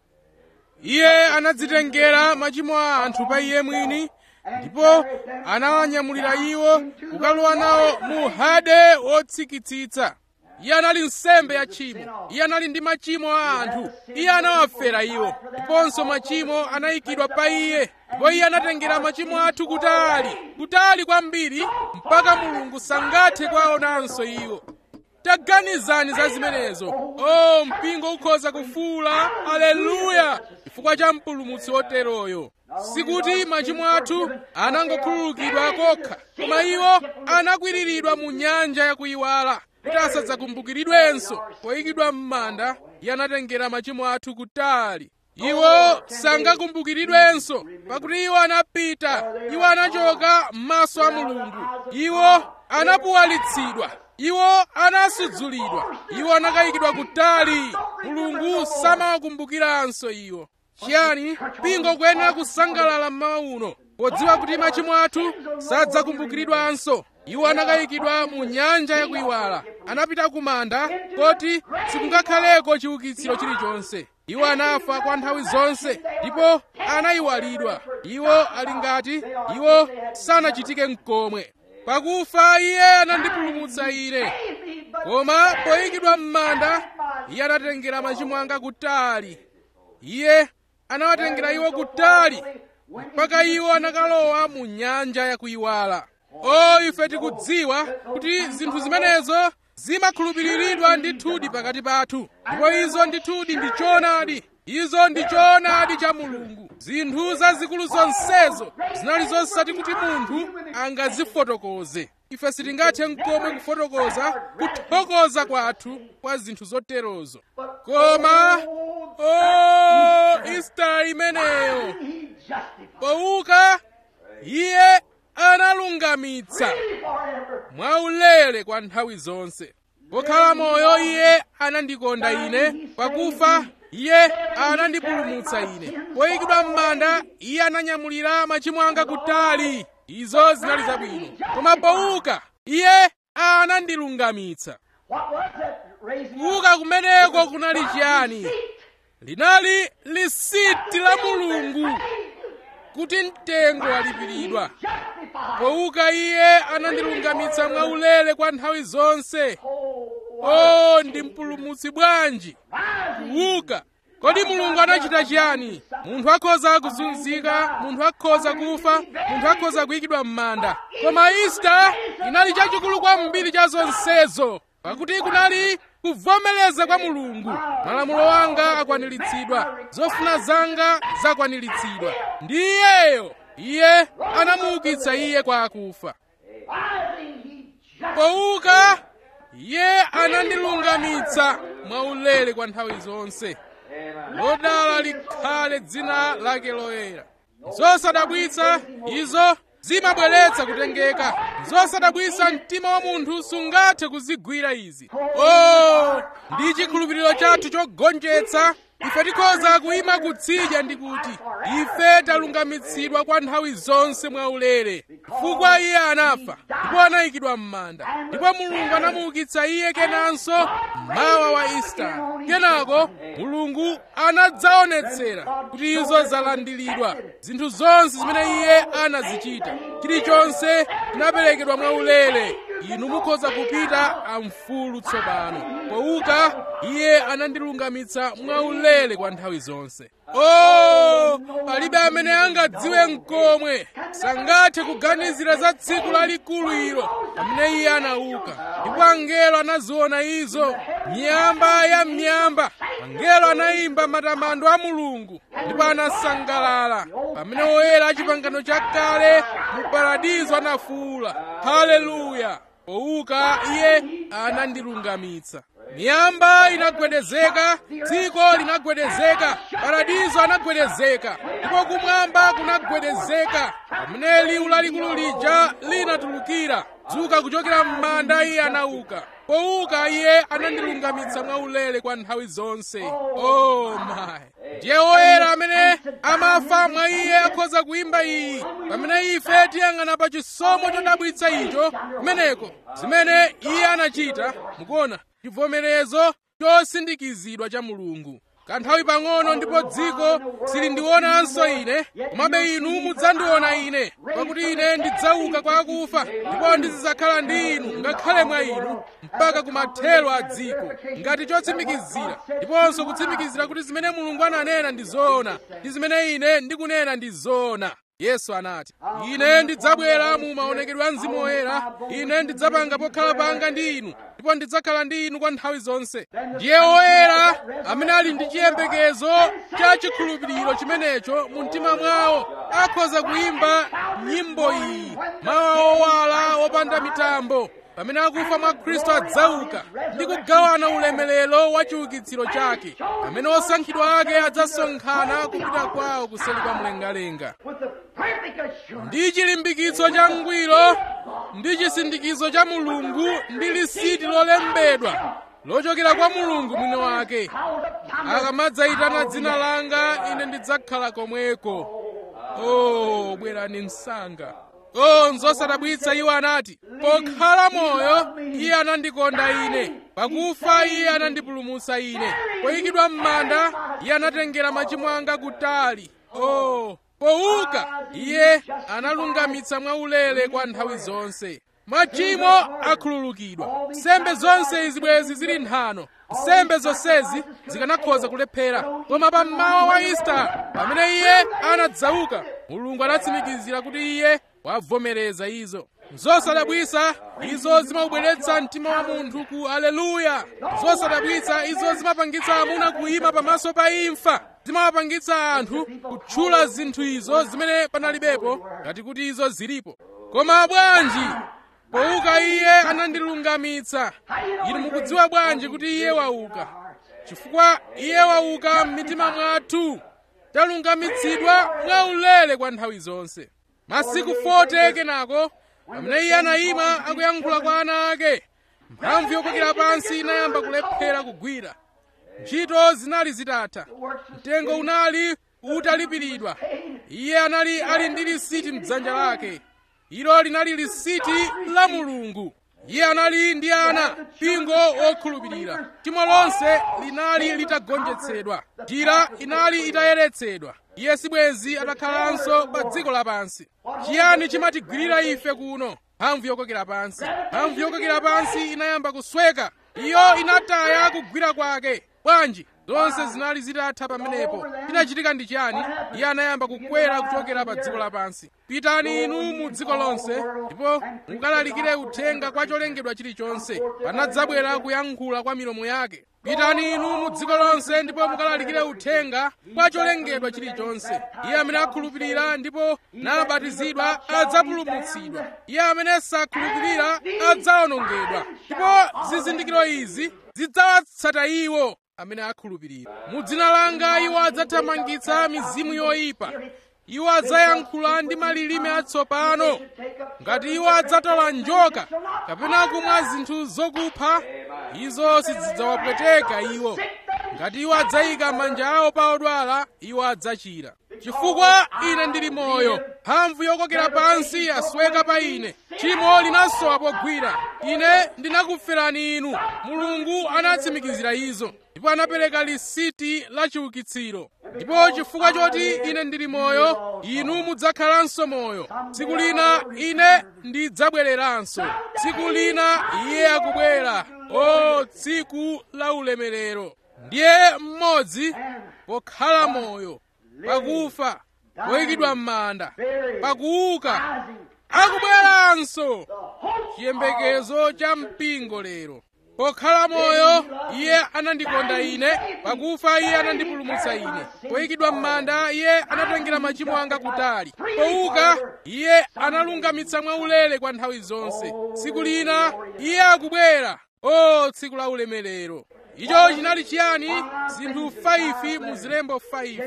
iye anadzitengera machimo a anthu pa iye mwini ndipo anawanyamulira iwo kukalowa nawo mu hade wotsikitsitsa iye anali nsembe ya tchimo iye anali ndi machimo a anthu iye anawafera iwo ndiponso machimo anayikidwa pa iye ndipo iye anatengera machimo athu kutali kutali kwambiri mpaka mulungu sangathe kuwaonanso iwo taganizani za zimenezo o mpingo ukhoza kufuula aleluya chifukwa cha mpulumutsi woteroyo sikuti machimo athu anangokhululukidwa kokha koma iwo anakwiriridwa mu nyanja yakuyiwala kuti asadzakumbukiridwenso poyikidwa m'manda iye anatengera machimo athu kutali iwo sangakumbukiridwenso pakuti iwo anapita iwo anachoka m'maso a mulungu iwo anapuwalitsidwa iwo anasudzulidwa iwo anakayikidwa kutali mulungu samawakumbukiranso iwo chiyani mpingo kuyenera kusangalala mmawa uno podziwa kuti machimo athu sadzakumbukiridwanso iwo anakayikidwa mu nyanja yakuyiwala anapita ku manda koti sikungakhaleko chiukitsiro chilichonse iwo anafa kwa nthawi zonse ndipo anayiwalidwa iwo ali ngati iwo sanachitike mkomwe pakufa iye anandipulumutsa ine koma poyikidwa m'manda iye anatengera machimo anga kutali iye anawatengera iwo kutali mpaka iwo anakalowa mu nyanja yakuyiwala o ife tikudziwa kuti zinthu zimenezo zimakhulupiriridwa ndithudi pakati pathu ndipo izo ndithudi ndi choonadi izo ndi choonadi cha mulungu zinthu zazikulu zonsezo zinali zosati kuti munthu angazifotokoze ife sitingathe mkomwe kufotokoza kuthokoza kwathu kwa zinthu zoterozo koma o ista imeneyo pouka iye analungamitsa mwaulere kwa nthawi zonse pokhala moyo iye anandikonda ine pakufa iye anandipulumutsa ine poyikidwa m'manda iye ananyamulira machimo anga kutali izo zinali zabwino koma pouka iye anandilungamitsa kuuka kumeneko kunali chiyani linali lisiti la mulungu kuti mtengo walipiridwa pouka iye anandilungamitsa mwaulere kwa nthawi zonse o ndi mpulumutsi bwanji kuuka kodi mulungu anachita chiyani munthu akhoza kuzunzika munthu akhoza kufa munthu akhoza kuyikidwa m'manda koma ista inali chachikulu kwambiri cha zonsezo pakuti kunali kuvomereza kwa mulungu malamulo anga akwaniritsidwa zofuna zanga zakwaniritsidwa ndi iyeyo iye anamuukitsa iye kwa akufa pouka iye anandilungamitsa mwaulere kwa nthawi zonse lodala likhale dzina lake loyera zosadabwitsa izo zimabweretsa kutengeka zosadabwitsa mtima wa munthu sungathe kuzigwira izi o ndi chikhulupiriro chathu chogonjetsa ife tikhoza kuyima kutsidya ndi kuti ife talungamitsidwa kwa nthawi zonse mwaulere chifukwa iye anafa ndipo anayikidwa m'manda ndipo mulungu anamuukitsa iye kenanso mawa wa isitala kenako mulungu anadzaonetsera kuti izo zalandiridwa zinthu zonse zimene iye anazichita chilichonse chinaperekedwa mwaulere inu mukhoza kupita amfulu tsopano pouka iye anandilungamitsa mwaulere kwa nthawi zonse o palibe amene angadziwe mkomwe sangathe kuganizira za tsiku lalikulu ilo pamene iye anauka ndipo angelo anaziona izo miyamba ya miyamba angelo anayimba matamando a mulungu ndipo anasangalala pamene oyera a chipangano chakale mu paradizo anafuwula haleluya pouka iye anandilungamitsa miyamba inagwedezeka dziko linagwedezeka paradizo anagwedezeka ndipo kumwamba kunagwedezeka pamene liwu lalikulu lija linatulukira dzuka kuchokera m'manda iye anauka pouka iye anandilungamitsa mwaulere kwa nthawi zonse oh my ndiye woyera amene amafa mwa iye akhoza kuimba iyi pamene ife tiyang'ana pa chisomo chodabwitsa icho kumeneko zimene iye anachita mukuona chivomerezo chosindikizidwa cha mulungu kanthawi pang'ono ndipo dziko silindionanso ine komabe inu mudzandiona ine pakuti ine ndidzauka kwa akufa ndipo ndizidzakhala ndi inu ngakhale mwa inu mpaka kumathero a dziko ngati chotsimikizira ndiponso kutsimikizira kuti zimene mulungu ananena ndi zoona ndi zimene ine ndikunena ndi zoona yesu anati ine ndidzabwera mu maonekedwe a mzimu woyera ine ndidzapanga pokhala panga ndi inu ndipo ndidzakhala ndi inu kwa nthawi zonse ndiye woyera amene ali ndi chiyembekezo cha chikhulupiriro chimenecho mu mtima mwawo akhoza kuimba nyimbo iyi mawa owala opanda mitambo pamene akufa mwa khristu adzauka ndi kugawana ulemerero wa chiukitsiro chake pamene osankhidwa ake adzasonkhana kupita kwawo kuseli kwa mlengalenga ndi chilimbikitso cha ngwiro ndi chisindikizo cha mulungu ndi lisiti lolembedwa lochokera kwa mulungu mwini wake akamadzayitana dzina langa ine ndidzakhala komweko o bwerani msanga o nzosadabwitsa iwo anati pokhala moyo iye anandikonda ine pakufa iye anandipulumutsa ine poyikidwa m'manda iye anatengera machimo anga kutali o pouka iye analungamitsa mwaulere kwa nthawi zonse machimo akhululukidwa nsembe zonse izibwezi zili nthano nsembe zonsezi zikanakhoza kulephera koma pa mmawa wa isita pamene iye anadzauka mulungu anatsimikizira kuti iye wavomereza izo zosadabwitsa izo zimabweretsa mtima wa munthu ku aleluya zosadabwitsa izo zimapangitsa amuna kuyima pamaso pa imfa zimawapangitsa anthu kutchula zinthu izo zimene panalibepo ngati kuti izo zilipo koma bwanji pouka iye anandilungamitsa inu mukudziwa bwanji kuti iye wauka chifukwa iye wauka m'mitima mwathu talungamitsidwa mwaulere kwa nthawi zonse masiku 40 kenako pamene iye anayima akuyankhula kwa ana ake mphamvu yokokera pansi inayamba kulephera kugwira ntchito zinali zitatha mtengo unali utalipiridwa iye anali ali ndi lisiti mdzanja lake ilo linali lisiti la mulungu iye anali ndi ana mpingo wokhulupirira timo lonse linali litagonjetsedwa njira inali itayeretsedwa iye sibwenzi atakhalanso pa dziko lapansi chiyani chimatigwirira ife kuno mphamvu yokokera pansi mphamvu yokokera pansi inayamba kusweka iyo inataya kugwira kwake bwanji zonse zinali zitatha pamenepo chinachitika ndi chiyani iye anayamba kukwera kuchokera pa dziko lapansi pitani inu mu dziko lonse ndipo mukalalikire uthenga kwa cholengedwa chilichonse panadzabwera kuyankhula kwa milomo yake pitani inu mu dziko lonse ndipo mukalalikire uthenga kwa cholengedwa chilichonse iye amene akhulupirira ndipo nabatizidwa adzapulumutsidwa iye amene sakhulupirira adzawonongedwa ndipo zizindikiro izi zidzawatsata iwo amene akhulupirira mu dzina langa iwo adzathamangitsa mizimu yoyipa iwo adzayankhula ndi malilime atsopano ngati iwo adzatola njoka kapena kumwa zinthu zokupha izo sizidzawapweteka iwo ngati iwo adzayika manja awo pa odwala iwo adzachira chifukwa ine ndili moyo mphamvu yokokera pansi yasweka pa ine tchimo linasowa pogwira ine ndinakuferani inu mulungu anatsimikizira izo ndipo anapereka lisiti la chiukitsiro ndipo chifukwa choti ine ndili moyo inu mudzakhalanso moyo tsiku lina ine ndidzabwereranso tsiku lina iye akubwera o tsiku la ulemerero ndiye mmodzi pokhala moyo pakufa poyikidwa m'manda pakuuka akubweranso chiyembekezo cha mpingo lero pokhala moyo iye anandikonda ine pakufa iye anandipulumutsa ine poyikidwa m'manda iye anatengera machimo anga kutali pouka iye analungamitsa mwaulere kwa nthawi zonse tsiku lina iye akubwera o tsiku la ulemerero icho chinali chiyani zinthu 5 mu zilembo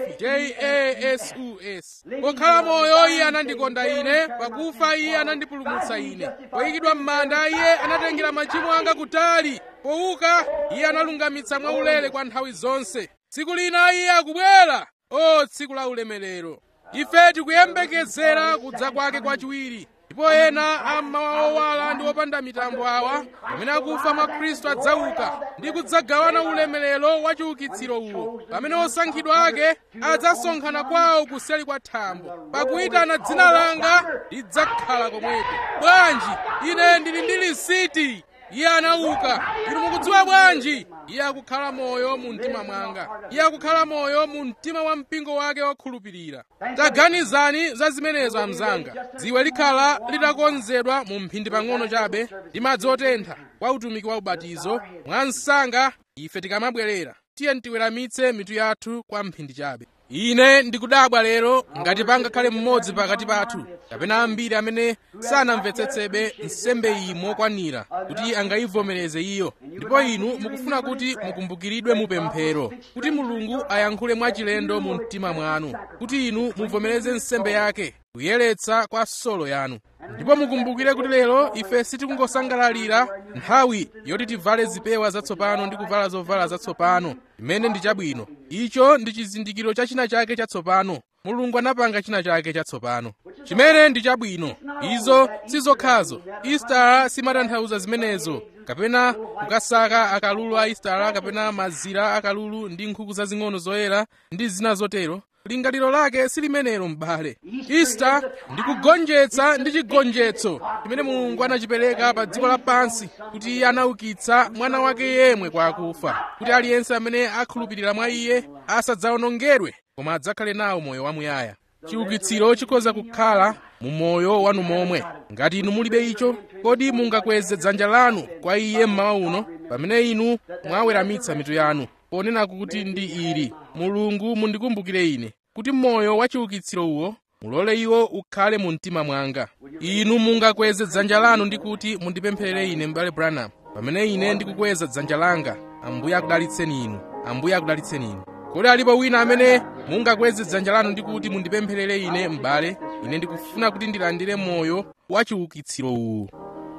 5 jasus pokhala moyo iye anandikonda ine pakufa iye anandipulumutsa ine poyikidwa m'manda iye anatengera machimo anga kutali pouka iye analungamitsa mwaulere kwa nthawi zonse tsiku lina iye akubwera o tsiku la ulemerero ife tikuyembekezera kudza kwake kwachiwiri ndipo ena ammawa owala ndi opanda mitambo awa pamene akufa mwa khristu adzauka ndi kudzagawana ulemerero wa chiukitsiro uwo pamene osankhidwa ake adzasonkhana kwawo kuseli kwa thambo pakuyitana dzina langa lidzakhala komweko bwanji ine ndili ndi lisiti iye anauka inu mukudziwa bwanji iye akukhala moyo mu mtima mwanga iye akukhala moyo mu mtima wa mpingo wake wokhulupirira taganizani za zimenezo amzanga dziwe likhala litakonzedwa mu mphindi pang'ono chabe ndi madzi otentha kwa utumiki wa ubatizo mwa msanga ife tikamabwerera tiye tiweramitse mitu yathu kwa mphindi chabe ine ndikudabwa lero ngati pangakhale mmodzi pakati pathu kapena ambiri amene sanamvetsetsebe nsembe iyi mokwanira kuti angayivomereze iyo ndipo inu mukufuna kuti mukumbukiridwe mupemphero kuti mulungu ayankhule mwachilendo mu mtima mwanu kuti inu muvomereze nsembe yake kuyeretsa kwa solo yanu ndipo mukumbukire kuti lero ife sitikungosangalalira nthawi yoti tivale zipewa zatsopano ndi kuvala zovala zatsopano imene ndi chabwino icho ndi chizindikiro cha china chake chatsopano mulungu anapanga china chake chatsopano chimene ndi chabwino izo sizokhazo istara simatanthauza zimenezo kapena kukasaka akalulu a istara kapena mazira akalulu ndi nkhuku zazing'ono zoyera ndi zina zotero lingaliro lake silimenero m'bale ista ndi kugonjetsa ndi chigonjetso chimene mulungu anachipereka pa dziko lapansi kuti iye anaukitsa mwana wake yemwe kwa akufa kuti aliyense amene akhulupirira mwa iye asadzawonongedwe koma adzakhale nawo moyo wamuyaya chiukitsiro chikhoza kukhala mu moyo wanu momwe ngati inu mulibe icho kodi mungakweze dzanja lanu kwa iye mmawa uno pamene inu mwaweramitsa mitu yanu ponena kuti ndi ili mulungu mundikumbukire ine kuti moyo wa chiukitsiro uwo mulole iwo ukhale mu mtima mwanga inu mungakweze dzanja lanu ndi kuti mundipempherere ine m'bale branham pamene ine ndikukweza dzanja langa ambuye akudalitseni inu ambuye akudalitseni inu kodi alipo wina amene mungakweze dzanja lanu ndi kuti mundipempherere ine m'bale ine ndikufuna kuti ndilandire moyo wa chiukitsiro uwu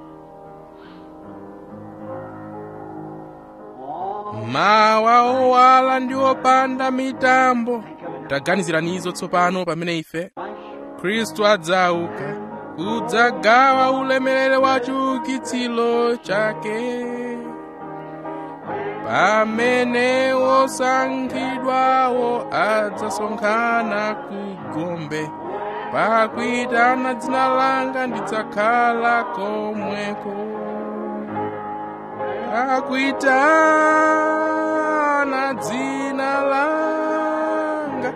mawa owala ndi opanda mitambo taganizirani izo tsopano pamene ife khristu adzauka kudzagawa ulemerero wa chiukitsiro chake pamene osankhidwawo adzasonkhana ku gombe pakuitana dzina langa ndidzakhala komweko pakuitana dzina langa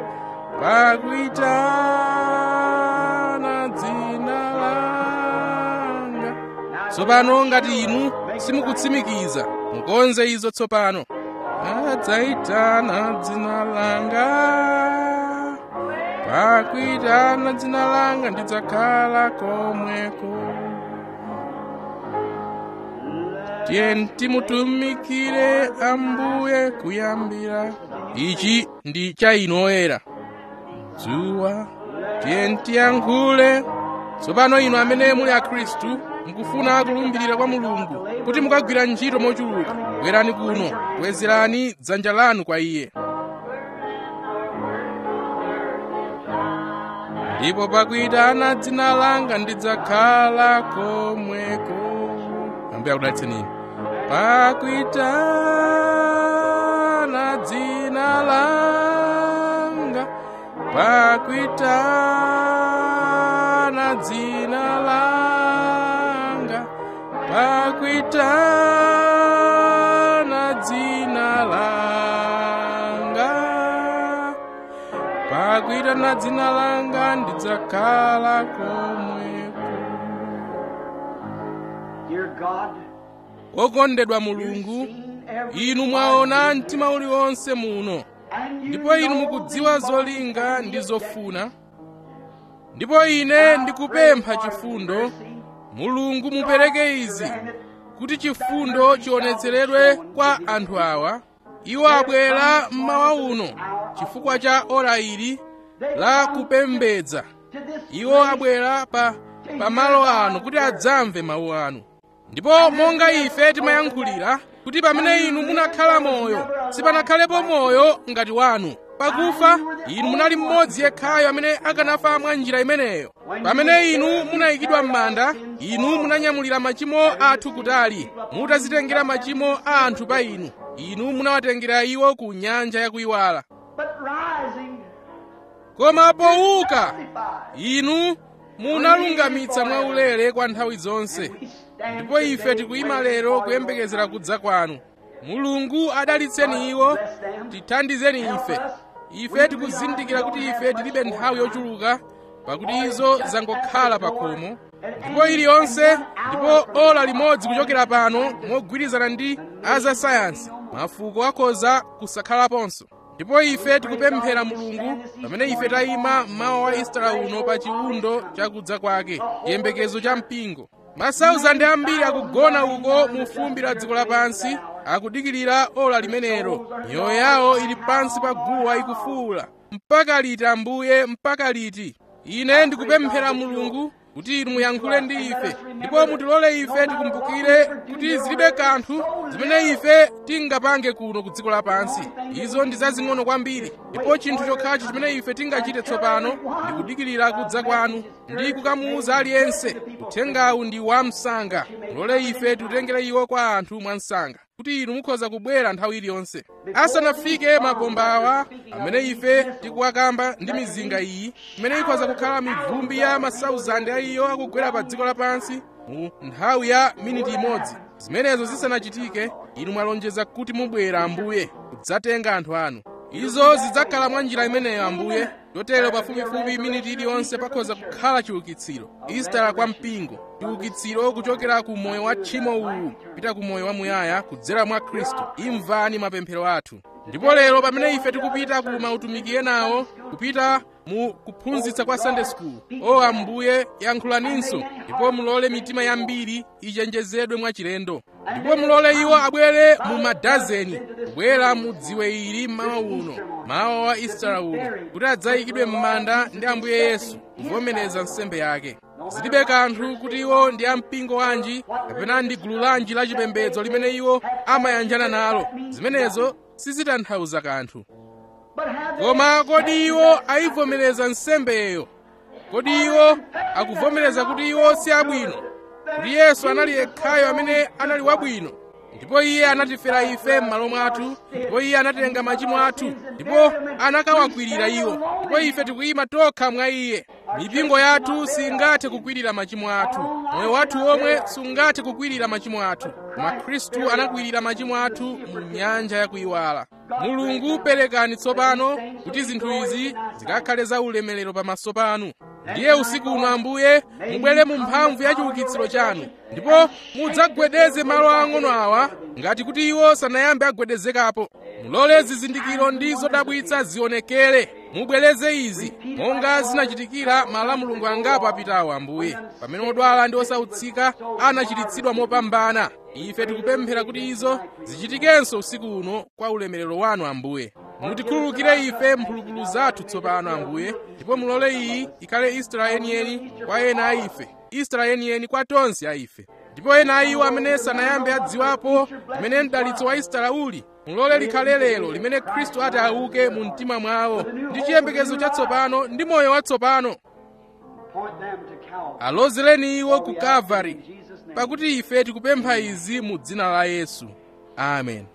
pakuitana dzina langa tsopano ngati inu simukutsimikiza mukonze izo tsopano adzaitana dzina langa pakuitana dzina langa ndidzakhala komweko tiye timutumikire ambuye kuyambira ichi ndi cha inu oyera dzuwa tiye tiyankhule tsopano inu amene muli akhristu mukufuna kulumbirira kwa mulungu kuti mukagwira ntchito mochuluka bwerani kuno bwezerani dzanja lanu kwa iye ndipo pakuitana dzina langa ndidzakhala komweko ambuye akudalitseni pakuitana dzina langa pakuitana dzina langa pakuitana dzina langa pakuitana dzina langa ndidzakhala komweko
Dear God,
wokondedwa mulungu inu mwaona mtima uliwonse muno ndipo inu mukudziwa zolinga ndi zofuna ndipo ine ndikupempha chifundo mulungu mupereke izi kuti chifundo chionetseredwe kwa anthu awa iwo abwera mmawa uno chifukwa cha ora ili la kupembedza iwo abwera pa pamalo ano kuti adzamve mawu anu ndipo monga ife timayankhulira kuti pamene inu munakhala moyo sipanakhalepo moyo ngati wanu pakufa inu munali mmodzi yekhayo amene akanafa mwa njira imeneyo pamene inu munayikidwa m'manda inu munanyamulira machimo athu kutali mutazitengera machimo a anthu pa inu inu munawatengera iwo ku nyanja yakuyiwala
But rising,
koma powuka inu munalungamitsa mwaulere kwa nthawi zonse
we stand
ndipo ife
today
tikuyima
waiting
lero
for
kuyembekezera
your
kudza kwanu mulungu adalitseni iwo tithandizeni ife ife tikuzindikira kuti ife tilibe nthawi yochuluka pakuti izo zangokhala pa khomo ndipo iliyonse ndipo ola limodzi kuchokera pano mogwirizana ndi azasayansi mafuko akhoza kusakhalaponso ndipo ife tikupemphera mulungu pamene ife tayima mmawa wa istara uno pa chiwundo chakudza kwake chiyembekezo cha mpingo masauzande ambiri akugona uko mu fumbi la dziko lapansi akudikirira ola limenelo miyoyo yawo ili pansi pa guwa ikufuwula mpaka liti ambuye mpaka liti ine ndikupemphera mulungu kuti inu muyankhule ndi ife ndipo mutilole ife tikumbukire kuti zilibe kanthu zimene ife tingapange kuno ku dziko lapansi izo ndi zazing'ono kwambiri ndipo chinthu chokhacho chimene ife tingachite tsopano ndi kudikirira kudza kwanu ndi kukamuwuza aliyense uthengawu ndi wamsanga mulole ife tiutengere iwo kwa anthu mwamsanga kuti inu mukhoza kubwera nthawi iliyonse asanafike mabomba awa amene ife tikuwakamba ndi mizinga iyi imene ikhoza kukhala mivumbi ya masauzande a iyo akugwera pa dziko lapansi mu nthawi ya miniti imodzi zimenezo zisanachitike inu mwalonjeza kuti mubwera ambuye kudzatenga anthu anu izo zidzakhala mwa njira imeneyo ambuye chotero pafupifupi miniti iliyonse pakhoza kukhala chiukitsiro istara kwa mpingo chiukitsiro kuchokera ku moyo wa tchimo uwu kupita ku moyo wamuyaya kudzera mwa khristu imvani mapemphero athu ndipo lero pamene ife tikupita ku mautumiki enawo kupita mu kuphunzitsa kwa sunday school o ambuye yankhulaninso ndipo mulole mitima yambiri ichenjezedwe mwachilendo ndipo mulole iwo abwere mu madazeni kubwera mu dziwe ili mmawa uno mawa wa istara uno kuti adzayikidwe m'manda ndi ambuye yesu kuvomereza nsembe yake zilibe kanthu kuti iwo ndi ampingo wanji kapena ndi gulu lanji la chipembedzo limene iwo amayanjana nalo zimenezo sizitanthauza kanthu
But have they
koma kodi iwo ayivomereza nsembeyo kodi iwo akuvomereza kuti iwo si abwino kuti yesu anali yekhayo amene anali wabwino ndipo iye anatifera ife m'malo mwathu ndipo iye anatenga machimo athu ndipo anakawakwirira iwo ndipo ife tikuyima tokha mwa iye mipingo yathu singathe kukwirira machimo athu moyo wathu womwe sungathe kukwirira machimo athu koma khristu anakwirira machimo athu mu nyanja yakuyiwala mulungu perekani tsopano kuti zinthu izi zikakhale za ulemerero pamaso panu ndiye usiku uno ambuye mubwere mu mphamvu ya chiukitsiro chanu ndipo mudzagwedeze malo ang'ono awa ngati kuti iwo sanayambe agwedezekapo mulole zizindikiro ndi zodabwitsa zionekere mubwereze izi monga zinachitikira mala mulungu angapo apitawo ambuye pamene odwala ndi osautsika anachiritsidwa mopambana ife tikupemphera kuti izo zichitikenso usiku uno kwa ulemerero wanu ambuye mutikhululukire ife mphulupulu zathu tsopano ambuye ndipo mulole iyi ikhale istara yeniyeni kwa ena a ife istara yeniyeni kwa tonse a ife ndipo ena a iwo amene sanayambe adziwapo limene mdalitso wa istara uli mulole likhale lero limene khristu ati auke mu mtima mwawo ndi chiyembekezo chatsopano ndi moyo watsopano
point them to Calvary?
alozereni iwo ku kalvari
In Jesus' name.
pakuti ife tikupempha izi mu dzina la yesu amen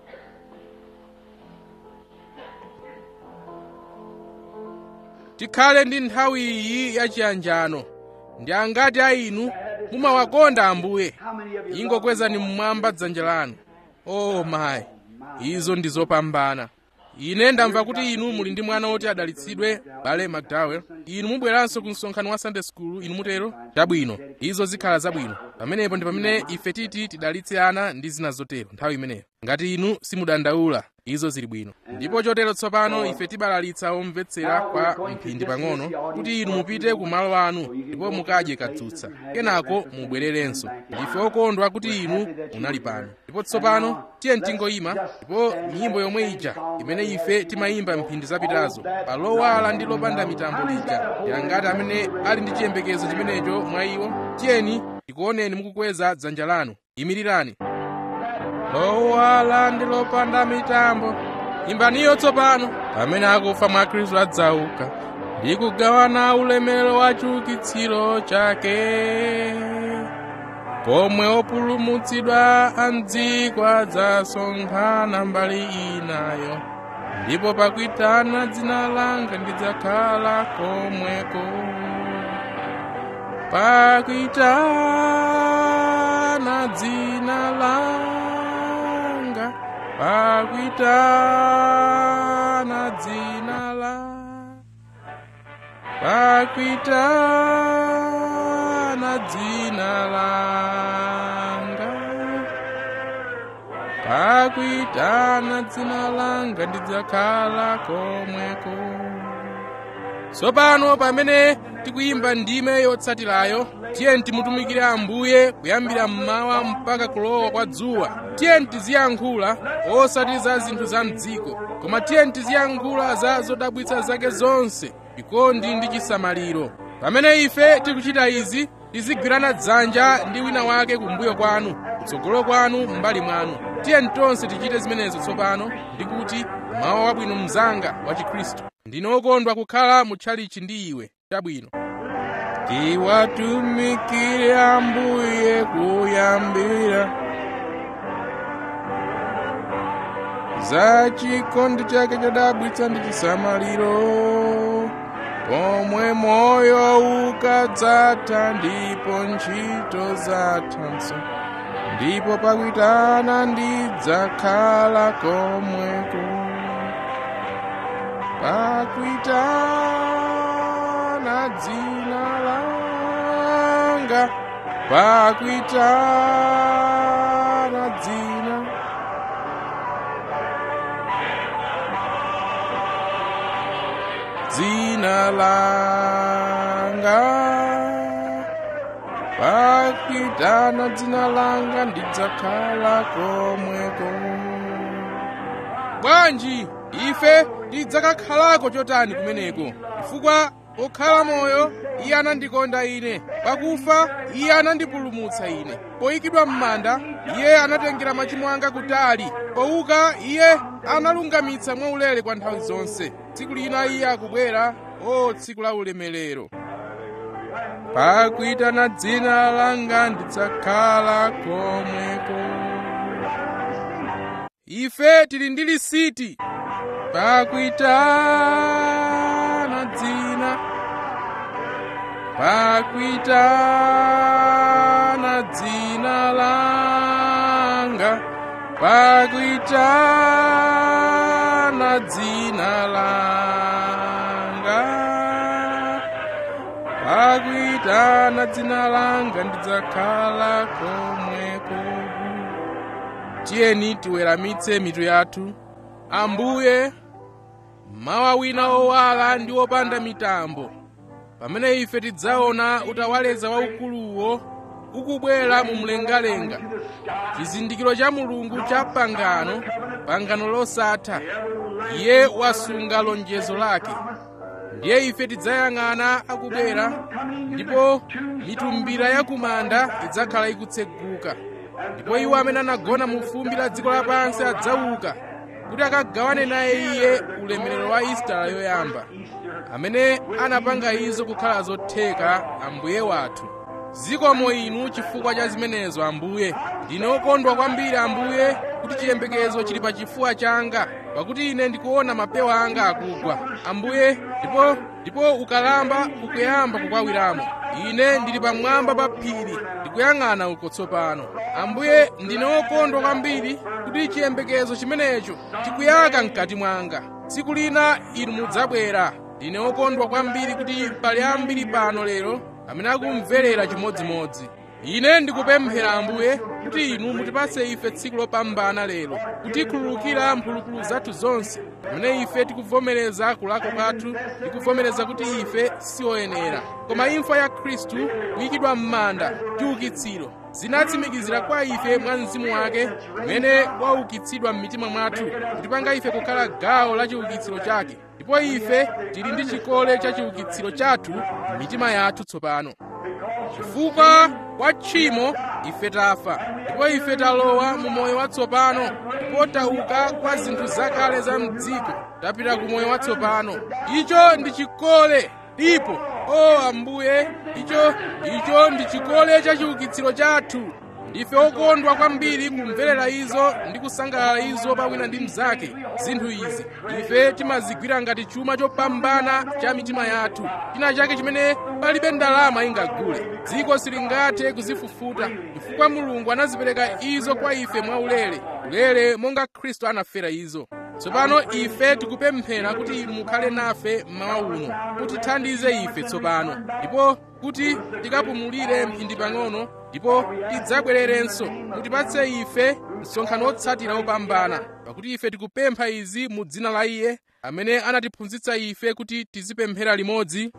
tikhale ndi nthawi iyi yachiyanjano ndi angati a inu mumawakonda ambuye
How many of you love
ingokwezani mmwamba dzanja lanu oh mayi izo ndi zopambana ine ndamva kuti inu muli ndi mwana woti adalitsidwe bale mcdowell inu mubweranso ku msonkhano wa sunday school inu mutero chabwino izo zikhala zabwino pamenepo ndi pamene ife titi tidalitse ana ndi zina zotero nthawi imeneyo ngati inu simudandaula izo zili bwino ndipo chotero tsopano ife tibalalitsa omvetsera kwa mphindi pang'ono kuti inu mupite ku malo anu ndipo mukadye katsutsa kenako mubwererenso ndife okondwa kuti inu munali pano ndipo tsopano tiye tingoyima ndipo nyimbo yomwe ija imene ife timayimba mphindi zapitazo palowala ndi lopanda mitambo lija yangati amene ali ndi chiyembekezo chimenecho mwa iwo tiyeni tikuoneni mukukweza dzanja lanu imirirani lowala ndi lopanda mitambo imbaniyo tsopano pamene akufa mwa khristu adzauka ndi kugawana ulemerero wa chiukitsiro chake pomwe opulumutsidwa a mdziko adzasonkhana mbali inayo ndipo pakuitana dzina langa ndidzakhala komweko pakuitana dzina langa pakuitana dzina la pakuitana dzina langa pakuitana dzina langa ndidzakhala komweko tsopano pamene tikuyimba ndime yotsatirayo tiyeni timutumikire ambuye kuyambira mmawa mpaka kulowa kwa dzuwa tiyeni tiziyankhula osati za zinthu za mdziko koma tiyeni tiziyankhula za zodabwitsa zake zonse chikondi ndi chisamaliro pamene ife tikuchita izi tizigwirana dzanja ndi wina wake kumbuyo kwanu kutsogolo kwanu m'mbali mwanu tiyeni tonse tichite zimenezo tsopano ndi kuti mawa wabwino mnzanga wa chikhristu ndine okondwa kukhala mutchalichi ndi iwe chabwino tiwatumikire ambuye kuyambira za chikondi chake chodabwitsa ndi chisamaliro pomwe moyo ukadzatha ndipo ntchito zathanso ndipo pakuitana ndidzakhala komweko pakuitana dzina langa pakuitana dzina dzina langa pakuitana dzina langa ndidzakhala komweko bwanji ife tidzakakhalako chotani kumeneko chifukwa pokhala moyo iye anandikonda ine pakufa iye anandipulumutsa ine poyikidwa m'manda iye anatengera machimo anga kutali pouka iye analungamitsa mwaulere kwa nthawi zonse tsiku lina iye akubwera o tsiku la ulemerero pakuitana dzina langa ndidzakhala komweko ife tili ndi lisiti pakuitana dzina pakuitana dzina langa pakuitana dzina langa pakuitana dzina langa ndidzakhala komweko tiyeni tiweramitse mitu yathu ambuye mawa wina owala ndi wopanda mitambo pamene ife tidzaona utawaleza waukuluwo ukubwera mu mlengalenga chizindikiro cha mulungu cha pangano pangano losatha iye wasunga lonjezo lake ndiye ife tidzayang'ana akubwera ndipo mitumbira yakumanda idzakhala ikutseguka ndipo iwo amene anagona mu fumbi la dziko lapansi adzauka kuti akagawane naye iye ulemerero wa isitala yoyamba amene anapanga izo kukhala zotheka ambuye wathu zikomo inu chifukwa cha zimenezo ambuye ndine okondwa kwambiri ambuye kuti chiyembekezo chili pa chifuwa changa pakuti ine ndikuona mapewa anga akugwa ambuye ndipo ndipo ukalamba ukuyamba kukwawiramo ine ndili pamwamba pa phiri ndikuyang'ana uko tsopano ambuye ndine wokondwa kwambiri kuti chiyembekezo chimenecho chikuyaka mkati mwanga tsiku lina inu mudzabwera ndine wokondwa kwambiri kuti pali ambiri pano lero amene akumverera chimodzimodzi ine ndikupemphera ambuye kuti inu mutipatse ife tsiku lopambana lero kutikhululukira mphulupulu zathu zonse pamene ife tikuvomereza kulakwa kwathu tikuvomereza kuti ife sioyenera koma imfa ya khristu kuyikidwa m'manda chiukitsiro zinatsimikizira kwa ife mwa mzimu wake umene waukitsidwa m'mitima mwathu kutipanga ife kukhala gawo la chiukitsiro chake ndipo ife tili ndi chikole cha chiukitsiro chathu m'mitima yathu tsopano chifukwa kwa tchimo ife tafa ndipo ife talowa mu moyo watsopano ndipo tauka kwa zinthu zakale za mdziko tapita ku moyo watsopano icho ndi chikole ndipo o ambuye icho icho ndi chikole cha chiukitsiro chathu ndife okondwa kwambiri kumverera izo ndi kusangalala izo pawina ndi mnzake zinthu izi ife timazigwira ngati chuma chopambana cha mitima yathu china chake chimene palibe ndalama ingagule dziko silingathe kuzifufuta chifukwa mulungu anazipereka izo kwa ife mwaulere ulere monga khristu anafera izo tsopano ife tikupemphera kuti inu mukhale nafe mmawa uno kutithandize ife tsopano ndipo kuti tikapumulire mphindi pang'ono ndipo tidzabwererenso mutipatse ife msonkhano wotsatira wopambana pakuti ife tikupempha izi mu dzina la iye amene anatiphunzitsa ife kuti tizipemphera limodzi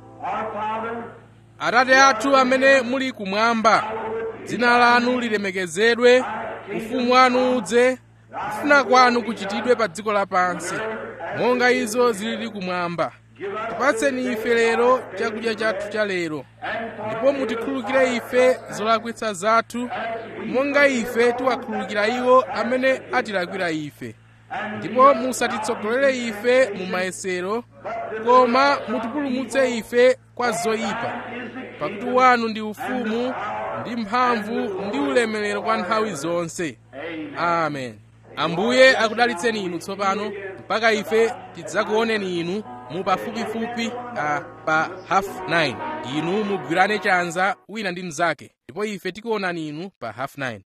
atate athu amene muli kumwamba dzina lanu lilemekezedwe ufumu wanu udze kufuna kwanu kuchitidwe pa dziko lapansi monga izo zilili kumwamba tipatseni ife lero chakudya chathu cha lero ndipo mutikhulukire ife zolakwitsa zathu monga ife tiwakhulukira iwo amene atilakwira ife ndipo musatitsogolere ife mu mayesero koma mutipulumutse ife kwa zoyipa pakuti wanu ndi ufumu ndi mphamvu ndi ulemerero kwa nthawi zonse amen ambuye akudalitseni inu tsopano mpaka ife tidzakuoneni inu mu pafupifupi uh, pa half 9 inu mugwirane chanza wina ndi mnzake ndipo ife tikuonani inu pa half 9